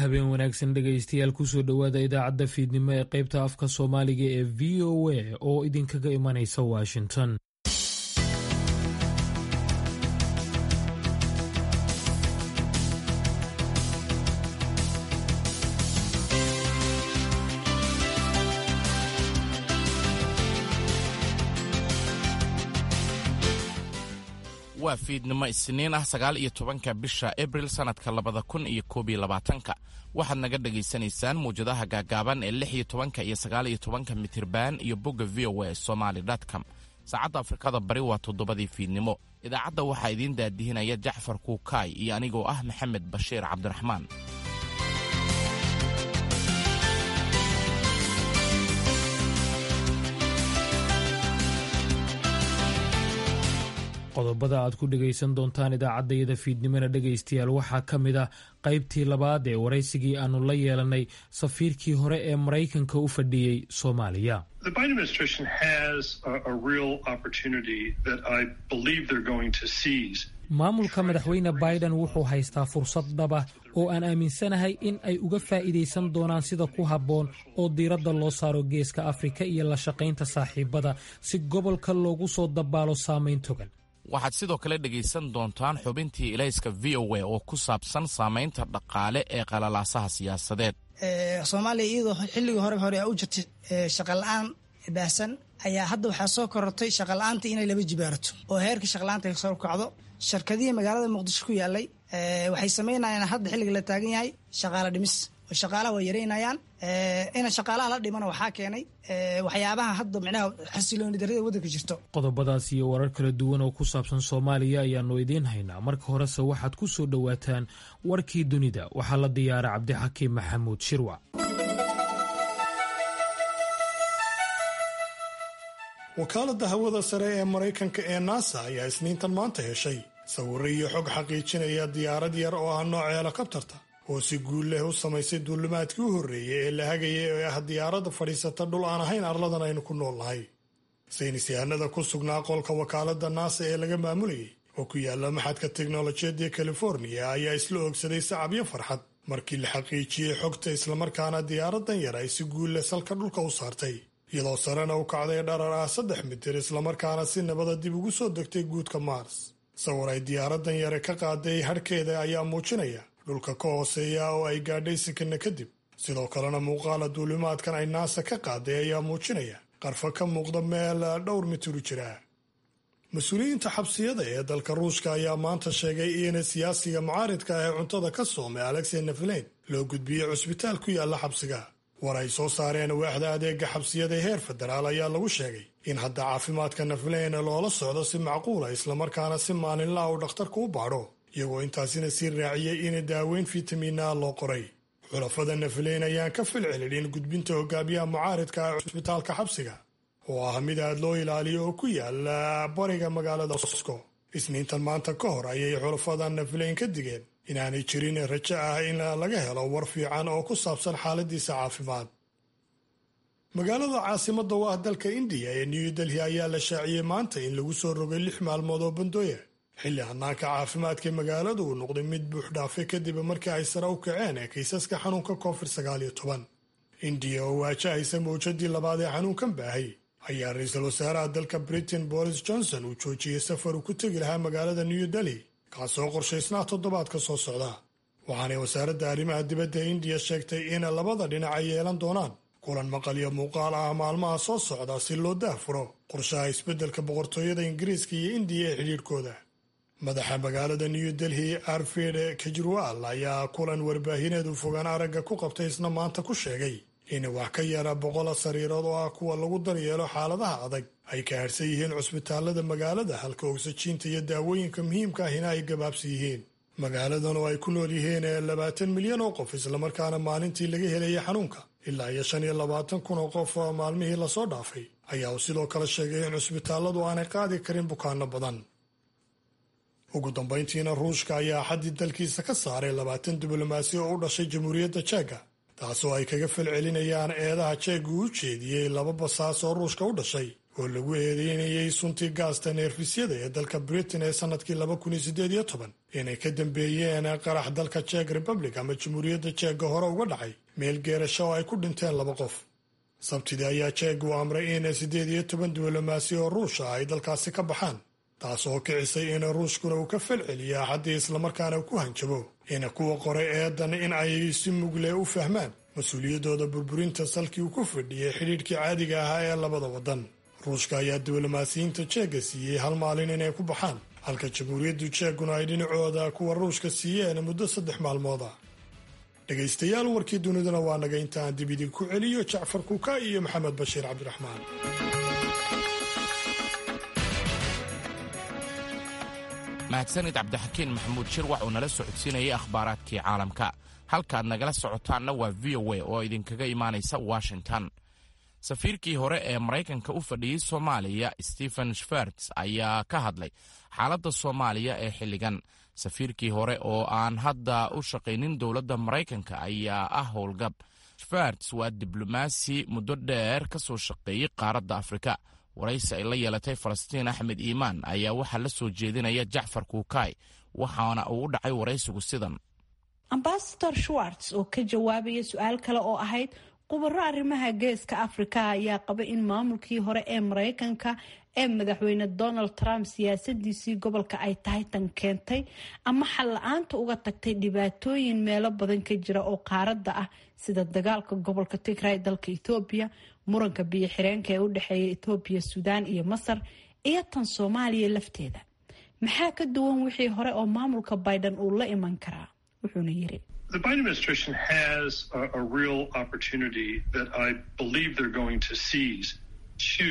habeen wanaagsan dhegaystayaal kusoo dhowaada idaacadda fiidnimo ee qaybta afka soomaaliga ee v o a oo idinkaga imanaysa washington waa fiidnimo isniin ah sagaal iyo tobanka bisha abril sannadka labada kun iyo koob iyo labaatanka waxaad naga dhagaysanaysaan mawjadaha gaagaaban ee lix iyo tobanka iyo sagaal iyo tobanka mitirban iyo bogga v o a somaly com saacadda afrikada bari waa toddobadii fiidnimo idaacadda waxaa idiin daadihinaya jacfar kuukaay iyo anigoo ah maxamed bashiir cabdiraxmaan qodobada aad ku dhegaysan doontaan idaacaddayada fiidnimona dhegaystayaal waxaa ka mid ah qaybtii labaad ee waraysigii aannu la yeelanay safiirkii hore ee maraykanka u fadhiyey soomaaliya maamulka madaxweyne biden wuxuu haystaa fursad dhaba oo aan aaminsanahay in ay uga faa'iidaysan doonaan sida ku habboon oo diiradda loo saaro geeska afrika iyo la shaqaynta saaxiibada si gobolka loogu soo dabaalo saamayn togan waxaad sidoo kale dhegaysan doontaan xubintii ilayska v o a oo ku saabsan saamaynta dhaqaale ee qalalaasaha siyaasadeed soomaaliya iyadoo xilligii hore hore u jirtay shaqala-aan baahsan ayaa hadda waxaa soo korortay shaqala-aantii inay laba jibaarato oo heerkii shaqala-aanta ay soo kacdo shirkadihii magaalada muqdisho ku yaalay waxay samaynayaan hadda xilliga la taagan yahay shaqaalo dhimis oo shaqaalaha waa yaraynayaan ina shaqaalaha la dhimana waxaa keenay waxyaabaha hadda micnaha xasilooni darrada waddanka jirto qodobadaas iyo warar kala duwan oo ku saabsan soomaaliya ayaannu idiin haynaa marka horese waxaad ku soo dhowaataan warkii dunida waxaa la diyaara cabdixakiim maxamuud shirwac wakaaladda hawada sare ee maraykanka ee nasa ayaa isniintan maanta heshay sawirro iyo xog xaqiijinaya diyaarad yar oo ah nooca helikabtarta oo si guul leh u samaysay duulimaadkii u horreeyey ee la hagayay ee ah diyaaradda fadhiisata dhul aan ahayn arladan aynu ku nool nahay saynis yahanada ku sugnaa qolka wakaaladda naasa ee laga maamulayay oo ku yaalla maxadka teknolojiyadda californiya ayaa isla oogsaday sacabyo farxad markii la xaqiijiyey xogta islamarkaana diyaaraddan yar ay si guul leh salka dhulka u saartay iyadoo sarena u kacday dharar ah saddex mitir islamarkaana si nabada dib ugu soo degtay guudka mars sawir ay diyaaraddan yare ka qaaday hadhkeeda ayaa muujinaya dhulka ka hooseeya oo ay gaadhay sikana kadib sidoo kalena muuqaala duulimaadkan ay naasa ka qaaday ayaa muujinaya qarfa ka muuqda meel dhowr mitir u jira mas-uuliyiinta xabsiyada ee dalka ruushka ayaa maanta sheegay in siyaasiga mucaaridka ah ee cuntada ka soomay alexey nafleyn loo gudbiyey cusbitaal ku yaalla xabsiga war ay soo saareen waaxda adeega xabsiyada heer federaal ayaa lagu sheegay in hadda caafimaadka nafleyn loola socdo si macquula islamarkaana si maalinlaha uu dhakhtarku u baadho iyagoo intaasina sii raaciyey in daaweyn fitamiina loo qoray xulafada nafleyn ayaan ka filcelinin gudbinta hogaamiyaha mucaaridka ah cusbitaalka xabsiga oo ah mid aad loo ilaaliyo oo ku yaala bariga magaalada moscow isniintan maanta ka hor ayay xulafada nafleyn ka digeen inaanay jirin rajo ah in laga helo war fiican oo ku saabsan xaaladiisa caafimaad magaalada caasimada u ah dalka indiya ee new delhi ayaa la shaaciyey maanta in lagu soo rogay lix maalmood oo bandooya xilli hanaanka caafimaadka magaaladu uu noqday mid buux dhaafay kadib markii ay sare u kaceen ee kiisaska xanuunka covid sagaal iyo toban indiya oo waajahaysa mawjadii labaad ee xanuunkan baahay ayaa ra-iisul wasaaraha dalka britain boris johnson uu joojiyey safar uu ku tegi lahaa magaalada new delhi kaasoo qorshaysnaa toddobaadka soo socda waxaanay wasaaradda arrimaha dibadda indiya sheegtay in labada dhinac ay yeelan doonaan kulan maqal iyo muuqaal ah maalmaha soo socda si loo daahfuro qorshaha isbeddelka boqortooyada ingiriiska iyo indiya ee xidhiidhkooda madaxa magaalada new delhi arfid kejirwal ayaa kulan warbaahineedu fogaan aragga ku qabtay isna maanta ku sheegay in wax ka yara boqola sariirood oo ah kuwa lagu daryeelo xaaladaha adag ay ka harsan yihiin cusbitaalada magaalada halka ogsajiinta iyo daawooyinka muhiimka ahina ay gabaabsi yihiin magaaladan oo ay ku nool yihiin labaatan milyan oo qof islamarkaana maalintii laga helayay xanuunka ilaa iyo shan iyo labaatan kun oo qof maalmihii lasoo dhaafay ayaa uu sidoo kale sheegay in cusbitaaladu aanay qaadi karin bukaano badan ugu dambayntiina ruushka ayaa xaddii dalkiisa ka saaray labaatan diblomaasi oo u dhashay jamhuuriyadda jeega taasoo ay kaga falcelinayaan eedaha jeega uu jeediyey laba basaas oo ruushka u dhashay oo lagu eedeynayay suntii gaasta neerfisyada ee dalka britain ee sannadkii laba kun iyo siddeed iyo toban inay ka dambeeyeen qarax dalka jek republic ama jamhuuriyadda jeegga hore uga dhacay meel geerasho oo ay ku dhinteen laba qof sabtidii ayaa jeeg uu amray in siddeed iyo toban diblomaasi oo ruusha ay dalkaasi ka baxaan taas oo kicisay in ruushkuna uu ka falceliyo axaddii islamarkaana ku hanjabo in kuwa qoray eedan in ay si mugle u fahmaan mas-uuliyaddooda burburinta salkii uu ku fadhiyey xidhiidhkii caadiga ahaa ee labada waddan ruushka ayaa diblomaasiyiinta jeegga siiyey hal maalin inay ku baxaan halka jamhuuriyaddu jeegguna ay dhinacooda kuwa ruushka siiyeen muddo saddex maalmood ah dhegaystayaal warkii duniduna waa naga intaan dib idinku celiyo jacfar kuka iyo maxamed bashiir cabdiraxmaan mahadsanid cabdixakiin maxamuud shir wax uu nala socodsiinayay akhbaaraadkii caalamka halkaad nagala socotaanna waa v o a oo idinkaga imaanaysa washington safiirkii hore ee maraykanka u fadhiyey soomaaliya stephen shferts ayaa ka hadlay xaaladda soomaaliya ee xilligan safiirkii hore oo aan hadda u shaqaynin dowladda maraykanka ayaa ah howlgab shferts waa diblomaasi muddo dheer ka soo shaqeeyey qaaradda afrika waraysi ay la yeelatay falastiin axmed iimaan ayaa waxaa la soo jeedinaya jacfar kuukay waxaana uu u dhacay waraysigu sidan ambasador schwarts oo ka jawaabaya su-aal kale oo ahayd khubaro arrimaha geeska afrika ayaa qaba in maamulkii hore ee maraykanka ee madaxweyne donald trump siyaasadiisii gobolka ay tahay tan keentay ama xal la-aanta uga tagtay dhibaatooyin meelo badan ka jira oo qaaradda ah sida dagaalka gobolka tigray dalka ethoobiya muranka biyo xireenka ee u dhexeeya ethoobiya suudaan iyo masar iyo tan soomaaliya lafteeda maxaa ka duwan wixii hore oo maamulka biden uu la iman karaa wuxuuna yiri The Biden administration has a, a real opportunity that I believe they're going to seize to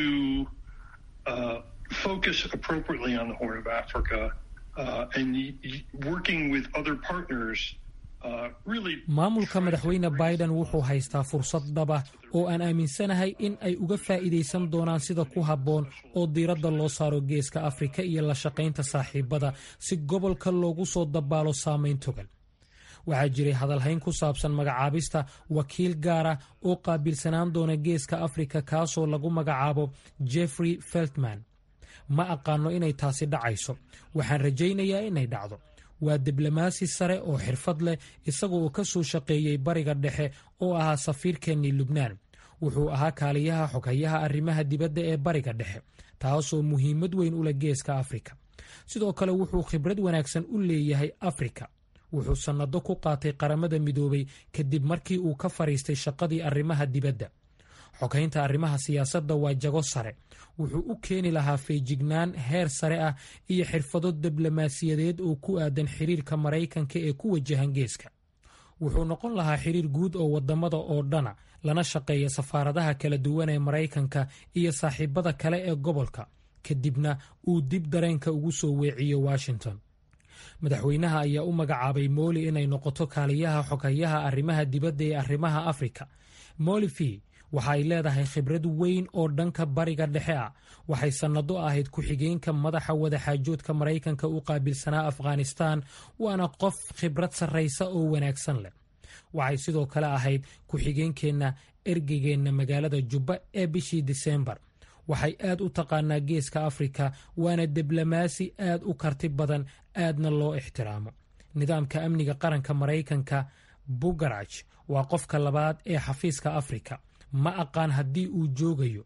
uh, focus appropriately on the Horn of Africa uh, and y- y- working with other partners. Uh, really maamulka madaxweyne biden wuxuu haystaa fursad dhaba oo aan aaminsanahay in ay uga faa'iidaysan doonaan sida ku habboon oo diiradda loo saaro geeska afrika iyo la shaqaynta saaxiibada si gobolka loogu soo dabaalo saamayn togan waxaa jiray hadalhayn ku saabsan magacaabista wakiil gaara oo qaabilsanaan doona geeska afrika kaasoo lagu magacaabo jeffrey feltman ma aqaano inay taasi dhacayso waxaan rajaynayaa inay dhacdo waa diblomaasi sare oo xirfad leh isaga oo ka soo shaqeeyey bariga dhexe oo ahaa safiirkeennii lubnaan wuxuu ahaa kaaliyaha xoghayaha arrimaha dibadda ee bariga dhexe taasoo muhiimad weyn u leh geeska afrika sidoo kale wuxuu khibrad wanaagsan u leeyahay afrika wuxuu sannado ku qaatay qaramada midoobay kadib markii uu ka fadhiistay shaqadii arrimaha dibadda xoghaynta arrimaha siyaasadda waa jago sare wuxuu u keeni lahaa feejignaan heer sare ah iyo xirfado diblomaasiyadeed oo ku aadan xiriirka maraykanka ee ku wajahan geeska wuxuu noqon lahaa xiriir guud oo wadamada oo dhana lana shaqeeya safaaradaha kala duwan ee maraykanka iyo saaxiibada kale ee gobolka kadibna uu dib dareenka ugu soo weeciyo washington madaxweynaha ayaa u magacaabay mooli inay noqoto kaaliyaha xoghayaha arrimaha dibadda ee arrimaha afrika moli v waxa ay leedahay khibrad weyn oo dhanka bariga dhexe ah waxay sannado ahayd ku-xigeenka madaxa wadaxaajoodka maraykanka u qaabilsanaa afghanistan waana qof khibrad sarraysa oo wanaagsan leh waxay sidoo kale ahayd ku-xigeenkeenna ergegeenna magaalada jubba ee bishii disembar waxay aad u taqaanaa geeska afrika waana diblomaasi aad u karti badan aadna loo ixtiraamo nidaamka amniga qaranka maraykanka bugaraj waa qofka labaad ee xafiiska afrika ma aqaan haddii uu joogayo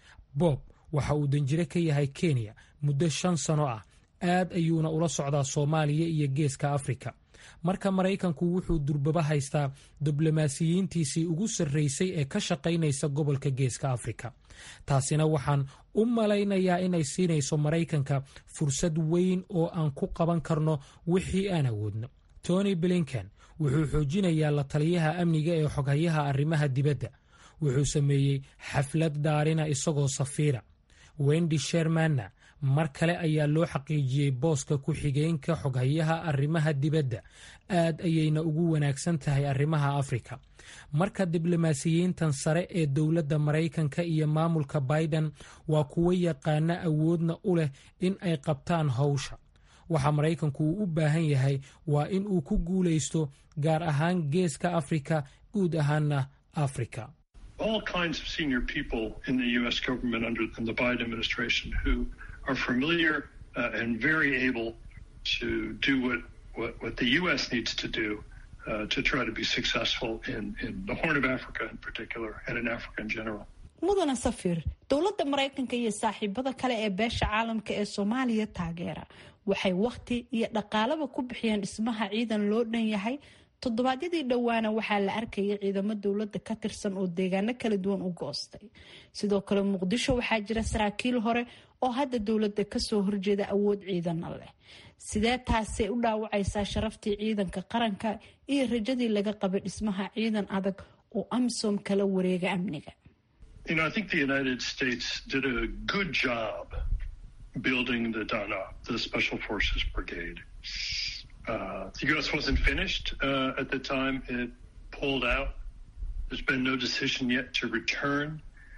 bob waxa uu danjire ka yahay kenya muddo shan sano ah aad ayuuna ula socdaa soomaaliya iyo geeska afrika marka maraykanku wuxuu durbaba haystaa diblomaasiyiintiisii ugu sarraysay ee ka shaqaynaysa gobolka geeska afrika taasina waxaan u malaynayaa inay siinayso maraykanka fursad weyn oo aan ku qaban karno wixii aan awoodno tony blinken wuxuu xoojinayaa la taliyaha amniga ee xoghayaha arrimaha dibadda wuxuu sameeyey xaflad dhaarina isagoo safiira wendi shermanna mar kale ayaa loo xaqiijiyey booska ku-xigeenka xoghayaha arrimaha dibadda aad ayayna ugu wanaagsan tahay arrimaha afrika marka diblomaasiyiintan sare ee dowladda maraykanka iyo maamulka biden waa kuwo yaqaana awoodna u leh in ay qabtaan howsha waxa maraykanku uu u baahan yahay waa in uu ku guulaysto gaar ahaan geeska afrika guud ahaanna afrika all kinds of senior people in the U.S. government under in the Biden administration who are familiar uh, and very able to do what, what, what the U.S. needs to do uh, to try to be successful in, in the Horn of Africa in particular and in Africa in general. mudana safir dowladda maraykanka iyo saaxiibada kale ee beesha caalamka ee soomaaliya taageera waxay wakhti iyo dhaqaalaba ku bixiyeen dhismaha ciidan loo dhan yahay toddobaadyadii dhowaana waxaa la arkayay ciidamo dowladda ka tirsan oo deegaano kala duwan u goostay sidoo kale muqdisho waxaa jira saraakiil hore oo hadda dowladda kasoo horjeeda awood ciidana leh sidee taasay u dhaawacaysaa sharaftii ciidanka qaranka iyo rajadii laga qabay dhismaha ciidan adag oo amisom kala wareega amniga You know, I think the United States did a good job building the DANA, the Special Forces Brigade. Uh, the U.S. wasn't finished uh, at the time it pulled out. There's been no decision yet to return.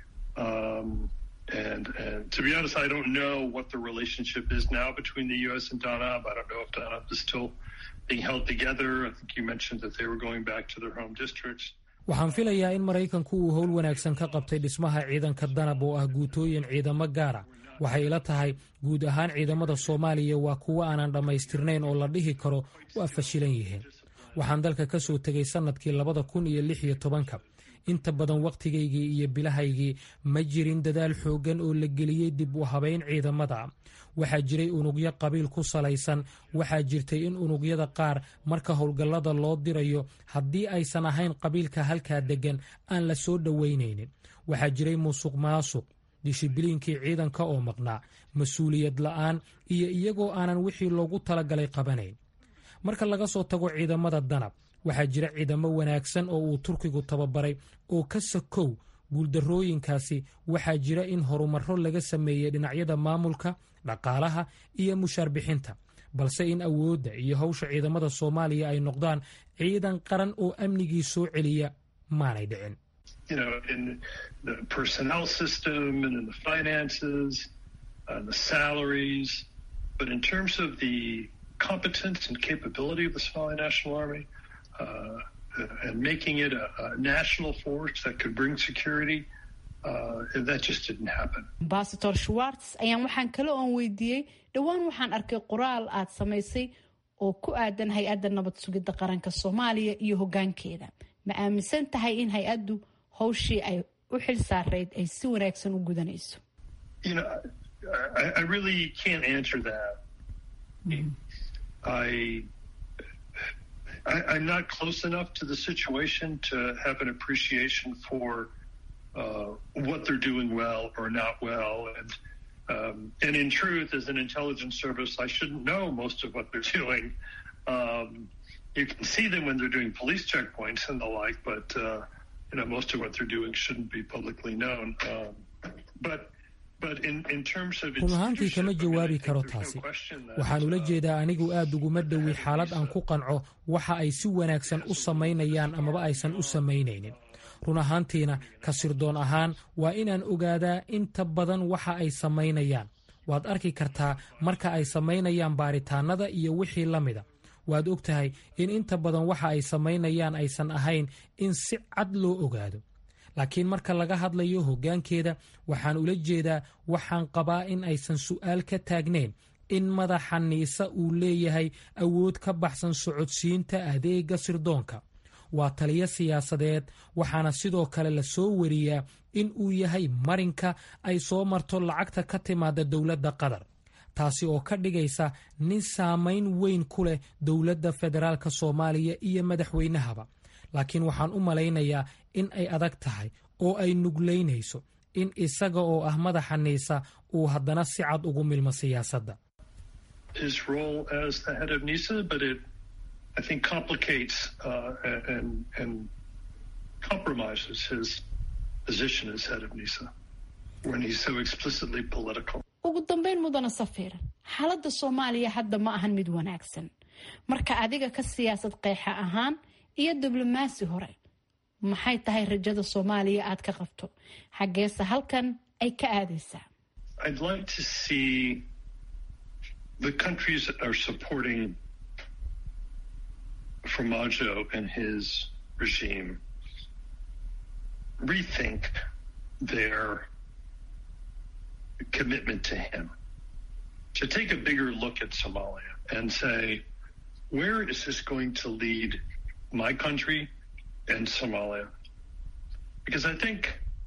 Um, and, and to be honest, I don't know what the relationship is now between the U.S. and DANAB. I don't know if DANAB is still being held together. I think you mentioned that they were going back to their home districts. waxaan filayaa in maraykanku uu howl wanaagsan ka qabtay dhismaha ciidanka danab oo ah guutooyin ciidamo gaara waxay ila tahay guud ahaan ciidamada soomaaliya waa kuwo aanan dhammaystirnayn oo la dhihi karo waa fashilan yihiin waxaan dalka ka soo tegay sannadkii labada kun iyo lix iyo tobanka inta badan wakhtigaygii iyo bilahaygii ma jirin dadaal xooggan oo la geliyey dib u habayn ciidamada waxaa jiray unugyo qabiil ku salaysan waxaa jirtay in unugyada qaar marka howlgallada loo dirayo haddii aysan ahayn qabiilka halkaa deggan aan la soo dhoweynaynin waxaa jiray musuq maasuq dishibiliinkii ciidanka oo maqnaa mas-uuliyad la'aan iyo iyagoo aanan wixii loogu talagalay qabanayn marka laga soo tago ciidamada danab waxaa jira ciidamo wanaagsan oo uu turkigu tababaray oo ka sakow guuldarrooyinkaasi waxaa jira in horumarro laga sameeyey dhinacyada maamulka dhaqaalaha iyo mushaar bixinta balse in awoodda iyo hawsha ciidamada soomaaliya ay noqdaan ciidan qaran oo amnigii soo celiya maanay dhicin you know, in the personnel system and in the finances, uh, the salaries. But in terms of the competence and capability of the Somali National Army uh, and making it a, a, national force that could bring security, uh, that just didn't happen. ambasador schwartz ayaan waxaan kale oon weydiiyey dhowaan waxaan arkay qoraal aad samaysay oo ku aadan hay-adda nabad sugidda qaranka soomaaliya iyo hoggaankeeda ma aaminsan tahay in hay-addu howshii ay u xil saarayd ay si wanaagsan u gudanayso You know, I, I really can't answer that. I, I I'm not close enough to the situation to have an appreciation for uh, what they're doing well or not well, and um, and in truth, as an intelligence service, I shouldn't know most of what they're doing. Um, you can see them when they're doing police checkpoints and the like, but uh, you know most of what they're doing shouldn't be publicly known. Um, but run ahaantii kama jawaabi karo taasi waxaan ula jeedaa anigu aad uguma dhowi xaalad aan ku qanco waxa ay si wanaagsan u samaynayaan amaba aysan u samaynaynin run ahaantiina ka sirdoon ahaan waa inaan ogaadaa inta badan waxa ay samaynayaan waad arki kartaa marka ay samaynayaan baaritaannada iyo wixii la mida waad og tahay in inta badan waxa ay samaynayaan aysan ahayn in si cad loo ogaado laakiin marka laga hadlayo hoggaankeeda waxaan ula jeedaa waxaan qabaa in aysan su'aal ka taagnayn in madaxa niisa uu leeyahay awood ka baxsan socodsiinta adeega sirdoonka waa taliyo siyaasadeed waxaana sidoo kale la soo wariyaa in uu yahay marinka ay soo marto lacagta ka timaada dowladda qatar taasi oo ka dhigaysa nin saamayn weyn ku leh dowladda federaalk soomaaliya iyo madaxweynahaba laakiin waxaan u malaynayaa in ay adag tahay oo ay nuglaynayso in isaga oo ah madaxa niisa uu haddana si cad ugu milmo siyaasadda his role as the head of NISA, but it, I think, complicates uh, and, and compromises his position as head of NISA when he's so explicitly political. ugu dambeyn mudana safiir xaaladda soomaaliya hadda ma ahan mid wanaagsan marka adiga ka siyaasad qeexa ahaan iyo diblomaasi hore maxay tahay rajada soomaaliya aad ka qabto xaggeese halkan ay ka aadaysaa I'd like to see the countries that are supporting Formaggio and his regime rethink their commitment to him, to take a bigger look at Somalia and say, where is this going to lead my country and Somalia? Because I think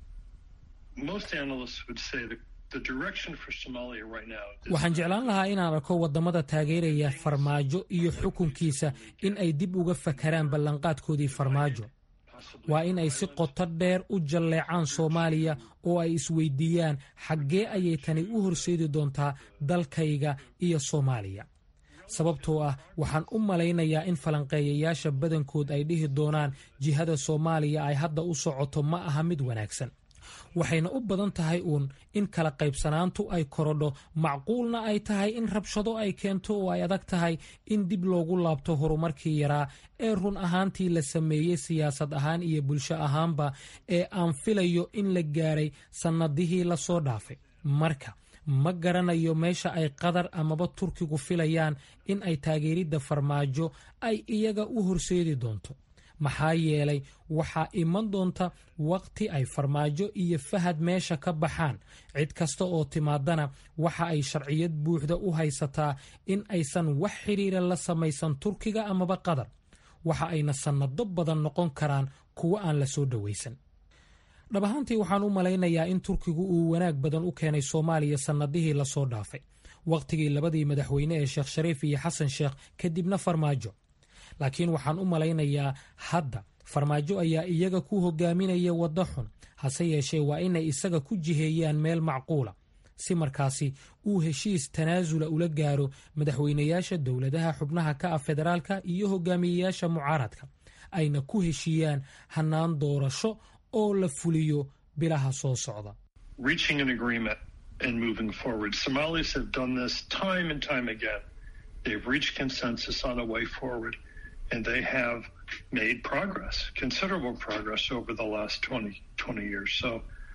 most analysts would say that the direction for Somalia right now. waxaan jeclaan lahaa inaan arko waddamada taageeraya farmaajo iyo xukunkiisa in ay dib uga fakaraan ballanqaadkoodii farmaajo waa in ay si qoto dheer u jalleecaan soomaaliya oo ay isweydiiyaan xaggee ayay tani u horseedi doontaa dalkayga iyo soomaaliya sababtoo ah waxaan u malaynayaa in falanqeeyayaasha badankood ay dhihi doonaan jihada soomaaliya ay hadda u socoto ma aha mid wanaagsan waxayna u badan tahay uun in kala qaybsanaantu ay korodho macquulna ay tahay in rabshado ay keento oo ay adag tahay in dib loogu laabto horumarkii yaraa ee run ahaantii la sameeyey siyaasad ahaan iyo bulsho ahaanba ee aan filayo in la gaaray sannadihii lasoo dhaafay marka ma garanayo meesha ay qatar amaba turkigu filayaan in ay taageeridda farmaajo ay iyaga u horseedi doonto maxaa yeelay waxaa iman doonta wakhti ay farmaajo iyo fahad meesha ka baxaan cid kasta oo timaadana waxa ay sharciyad buuxda u haysataa in aysan wax xidhiira la samaysan turkiga amaba qatar waxa ayna sannado badan noqon karaan kuwo aan la soo dhowaysan dhab ahaantii waxaan u malaynayaa in turkigu uu wanaag badan u keenay soomaaliya sannadihii lasoo dhaafay wakhtigii labadii madaxweyne ee sheekh shariif iyo xasan sheekh kadibna farmaajo laakiin waxaan u malaynayaa hadda farmaajo ayaa iyaga ku hogaaminaya waddo xun hase yeeshee waa inay isaga ku jiheeyaan meel macquula si markaasi uu heshiis tanaasula ula gaaro madaxweynayaasha dowladaha xubnaha ka ah federaalka iyo hogaamiyeyaasha mucaaradka ayna ku heshiiyaan hannaan doorasho oo la fuliyo bilaha soo socda reaching an agreement and moving forward. Somalis have done this time and time again. They've reached consensus on a way forward, and they have made progress, considerable progress over the last 20, 20 years. So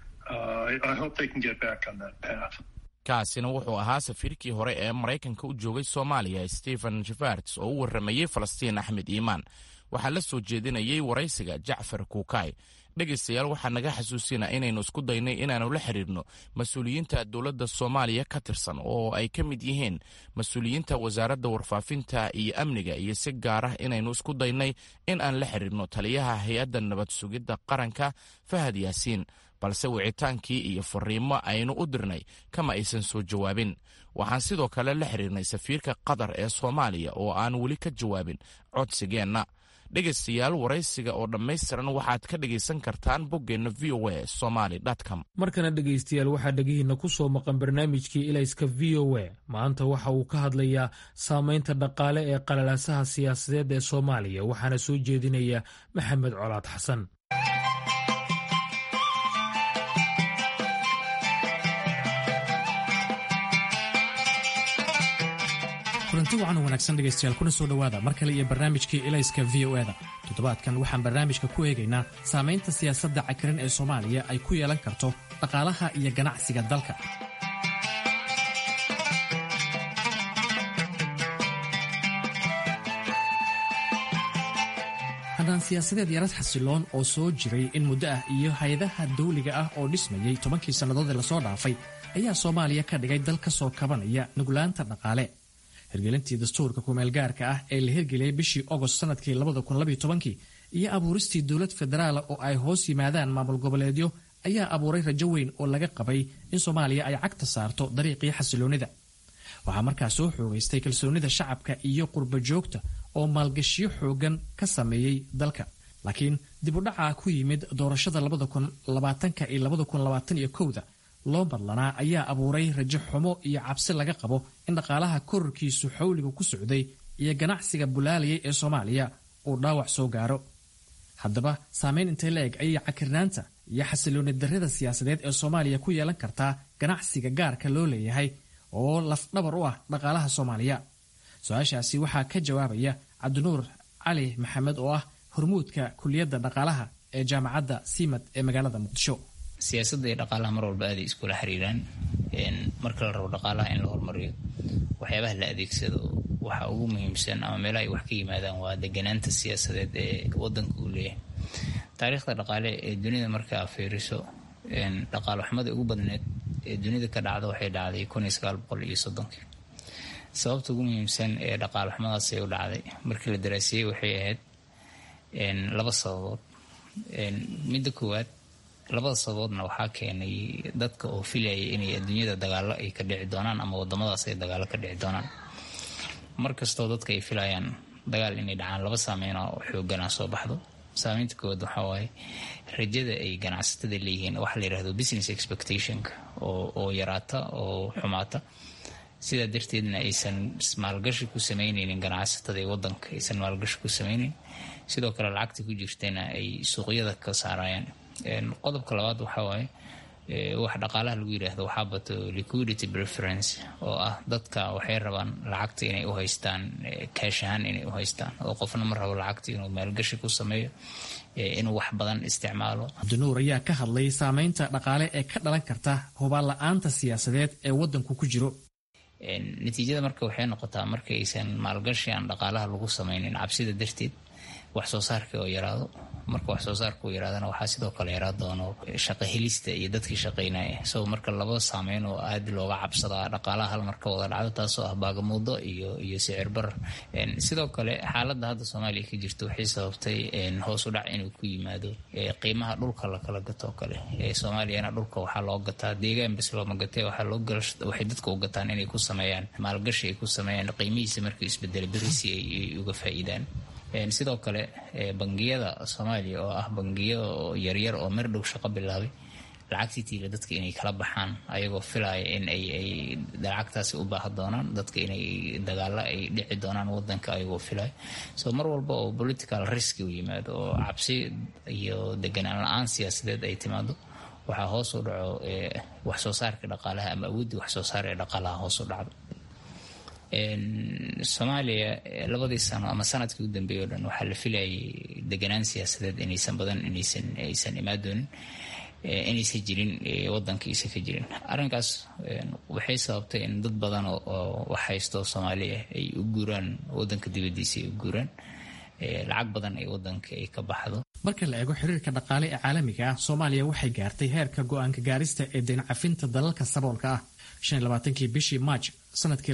uh, I, I hope they can get back on that path. kaasina wuxuu ahaa safiirkii hore ee maraykanka u joogay soomaaliya stephen jafarts oo u warramayey falastiin axmed iimaan waxaa la soo jeedinayay waraysiga jacfar kuukay dhegaystayaal waxaa naga xasuusina inaynu isku daynay inaannu la xidhiirno mas-uuliyiinta dowladda soomaaliya ka tirsan oo ay ka mid yihiin mas-uuliyiinta wasaaradda warfaafinta iyo amniga iyo si gaar ah inaynu isku daynay in aan la xidhiirno taliyaha hay-adda nabad sugidda qaranka fahad yaasiin balse wicitaankii iyo fariimo aynu u dirnay kama aysan soo jawaabin waxaan sidoo kale la xidhiirnay safiirka qatar ee soomaaliya oo aan weli ka jawaabin codsigeenna dhegaystayaal waraysiga oo dhammaystiran waxaad ka dhegaysan kartaan boggeenna v o a somaly com markana dhegaystayaal waxaa dhegihiinna ku soo maqan barnaamijkii ilayska v o a maanta waxa uu ka hadlayaa saamaynta dhaqaale ee qalalaasaha siyaasadeed ee soomaaliya waxaana soo jeedinaya maxamed colaad xasan kulanti wacan wanaagsan dhegaystayaal kuna soo dhowaada mar kale iyo barnaamijkii ilayska v o eda toddobaadkan waxaan barnaamijka ku eegaynaa saamaynta siyaasadda cakiran ee soomaaliya ay ku yeelan karto dhaqaalaha iyo ganacsiga dalka haddaan siyaasadeed yarad xasiloon oo soo jiray in muddo ah iyo hay-adaha dawliga ah oo dhismayey tobankii sannadood ee lasoo dhaafay ayaa soomaaliya ka dhigay dal ka soo kabanaya nuglaanta dhaqaale hirgelintii dastuurka kumeelgaarka ah ee la hirgeliyey bishii ogost sanadkii iyo abuuristii dowlad federaala oo ay hoos yimaadaan maamul goboleedyo ayaa abuuray rajo weyn oo laga qabay in soomaaliya ay cagta saarto dariiqii xasiloonnida waxaa markaa soo xoogaystay kalsoonida shacabka iyo qurba joogta oo maalgashiyo xoogan ka sameeyey dalka laakiin dibudhaca ku yimid doorashada iyo da loo madlanaa ayaa abuuray rajo xumo iyo cabsi laga qabo in dhaqaalaha kororkiisu xawliga ku socday iyo ganacsiga bulaalayay ee soomaaliya uu dhaawac soo gaaro haddaba saamayn intay la eg ayay cakirnaanta iyo xasilooni darrida siyaasadeed ee soomaaliya ku yeelan kartaa ganacsiga gaarka loo leeyahay oo lafdhabar u ah dhaqaalaha soomaaliya su-aashaasi waxaa ka jawaabaya cabdinuur cali maxamed oo ah hormuudka kuliyadda dhaqaalaha ee jaamacadda siimad ee magaalada muqdisho siyaasadda iyo dhaqaalaha mar walba aaday iskula xiriiraan marka la rabo dhaqaalaha in la horumariyo waxyaabaha la adeegsado waxa ugu muhiimsan ama meelaha ay wax ka yimaadaan waa deganaanta siyaasadeed ee wadanka uu leeyahay taariikhda dhaqaale ee dunida markaa fiiriso dhaqaale xumada ugu badneed ee dunida ka dhacda waxay dhacday kun iyo sagaal boqol iyo soddonkii sababta ugu muhiimsan ee dhaqaale xumadaas ay u dhacday markii la daraasiyey waxay ahayd laba sababood midda koowaad labada sababoodna waxaa keenay dadka oo filayay inay adduunyada dagaalo ay ka dhici doonaan ama wadamadaas ay dagaalo ka dhici doonaan markastoo dadka ay filayaan dagaal inay dhacaan laba saameyna oo xoogana soo baxdo saameynta koowaad waxaa waaye rajada ay ganacsatada leeyihiin waxaa la yirahdo business expectationka oo yaraata oo xumaata sidaa darteedna aysan maalgashi ku sameyneynin ganacsatada ee wadanka aysan maalgashi ku sameyneyn sidoo kale lacagta ku jirtana ay suuqyada ka saarayaan qodobka labaad waxaa waaye wax dhaqaalaha lagu yiraahdo waxaa bato liquidity preference oo ah dadka waxay rabaan lacagta inay u haystaan kaash ahaan inay u haystaan oo qofna ma rabo lacagta inuu maalgashi ku sameeyo inuu wax badan isticmaalo cabdinuur ayaa ka hadlay saameynta dhaqaale ee ka dhalan karta hubaan la-aanta siyaasadeed ee wadanku ku jiro natiijada marka waxay noqotaa marka aysan maalgashi aan dhaqaalaha lagu sameynin cabsida darteed wax soo saarka oo yaraado marka wax soo saarka uu yaraadana waxaa sidoo kale yaraa doono shaqo helista iyo dadkii shaqaynaya so marka laba saameyn oo aad looga cabsadaa dhaqaalaha hal marka wada dhacdo taasoo ah baagamuudo iyo iyo sicir barar sidoo kale xaaladda hadda soomaaliya ka jirta waxay sababtay hoos u dhac inuu ku yimaado qiimaha dhulka lakala gatoo kale soomaaliyana dhulka waxaa loo gataa deegaan bas looma gatee waxay dadka u gataan inay ku sameeyaan maalgashi ay ku sameeyaan qiimihiisa markuu isbedela berisi ay uga faa'iidaan sidoo kale bangiyada soomaaliya oo ah bangiyo yaryar oo mer dhow shaqo bilaabay lacagtii tiila dadka inay kala baxaan ayagoo filaya in ay lacagtaasi u baaha doonaan dadka inay dagaalo ay dhici doonaan wadanka ayagoo filaya so mar walba oo political risk u yimaado oo cabsi iyo deganaan la-aan siyaasadeed ay timaado waxaa hoos u dhaco wax soo saarka dhaqaalaha ama awooddii wax soo saar ee dhaqaalaha hoos u dhacdo soomaaliya labadii sano ama sanadkii u dambeeyay o dhan waxaa la filayay deganaan siyaasadeed inaysan badan inaysan aysan imaadoonin inaysan jirin wadankiisa ka jirin arrinkaas waxay sababtay in dad badan oo wax haysto soomaaliya ay u guuraan wadanka dibadiisa ay u guuraan lacag badan ay wadanka ay ka baxdo marka la eego xiriirka dhaqaale ee caalamiga ah soomaaliya waxay gaartay heerka go-aanka gaarista ee deencafinta dalalka saboolka ah kii bishii maaj sanadkii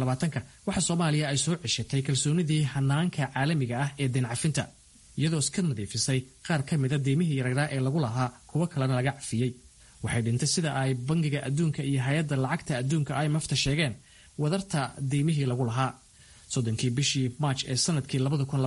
waxaa soomaaliya ay soo ceshatay kalsoonidii hanaanka caalamiga ah ee deencafinta iyadoo iska nadiifisay qaar ka mida deymihii yaryaraa ee lagu lahaa kuwo kalena laga cafiyey waxay dhintay sida ay bangiga adduunka iyo hay-adda lacagta adduunka imfta sheegeen wadarta deymihii lagu lahaa soddonkii bishii maaj ee sanadkii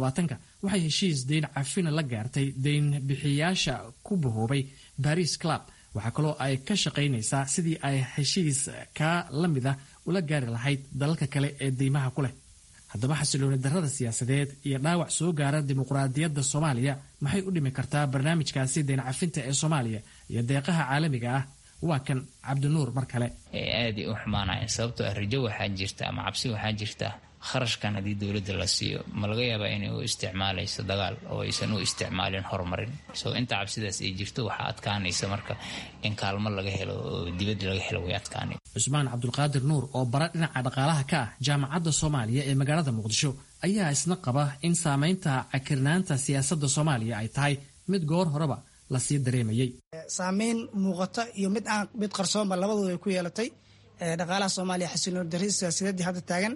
waxay heshiis deyn cafina la gaartay deyn bixiyaasha ku bahoobay baris club waxaa kaloo ay ka shaqaynaysaa sidii ay heshiis kaa la mid ah ula gaari lahayd dalalka kale ee deymaha ku leh haddaba xasilooni darrada siyaasadeed iyo dhaawac soo gaara dimuqraadiyadda soomaaliya maxay u dhimi kartaa barnaamijkaasi deyn cafinta ee soomaaliya iyo deeqaha caalamiga ah waa kan cabdinuur mar kale aaday u xumaanayan sababtoo ah rajo waxaa jirta ama cabsi waxaa jirta kharashkan haddii dowladda la siiyo ma laga yaabaa inay u isticmaalayso dagaal oo aysan u isticmaalin horumarin so inta cabsidaas ay jirto waxaa adkaanaysa marka in kaalmo laga helo oo dibadda laga helo way adkaanay cusmaan cabdulqaadir nuur oo bara dhinaca dhaqaalaha ka ah jaamacadda soomaaliya ee magaalada muqdisho ayaa isna qaba in saamaynta cakirnaanta siyaasadda soomaaliya ay tahay mid goor horeba lasii dareemayey saameyn muuqata iyo mid aan mid qarsoonba labadooda ay ku yeelatay dhaqaalaha soomaaliya xasilooni darrida siyaasadeedii hadda taagan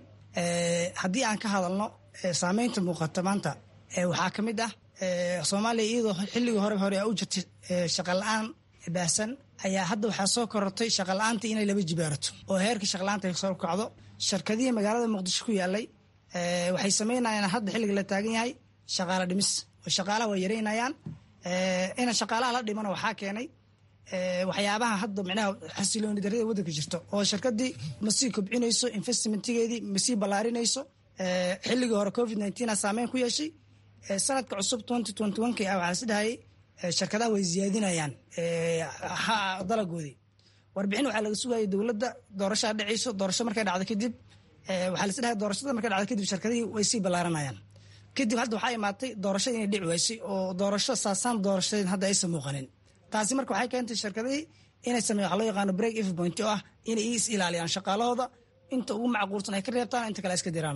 haddii aan ka hadalno saameynta muuqata maanta waxaa ka mid ah soomaaliya iyadoo xilligii hore hore u jirtay shaqa la-aan baahsan ayaa hadda waxaa soo korortay shaqa la-aanta inay laba jibaarato oo heerka shaqa la-aanta ay soo kacdo shirkadihii magaalada muqdisho ku yaalay waxay sameynayaan hadda xilliga la taagan yahay shaqaala dhimis oo shaqaalaha waa yareynayaan ina shaqaalaha la dhimana waxaa keenay waxyaabaha hadda micnaha xasilooni darrida waddanka jirto oo shirkadii masii kobcinayso investmentigeedii masii ballaarinayso xilligii hore covid nineteen saameyn ku yeeshay sanadka cusub twenty twenty one k ah waxaa is dhahayay shirkadaha way ziyaadinayaan dalagoodii warbixin waxaa laga sugayay dowladda doorashaa dhacayso doorasho markay dhacdo kadib waxaa la is dhahay doorashada markay dhacdo kadib shirkadihii way sii ballaaranayaan kadib hadda waxaa imaatay doorashada inay dhici waysay oo doorasho saasaan doorashadeed hadda aysan muuqanin taasi marka waxay keentay shirkadihii inay sameeyan waxa loo yaqaano break if point oo ah inay is ilaaliyaan shaqaalahooda inta ugu macquulsan ay ka reebtaan inta kale iska diraano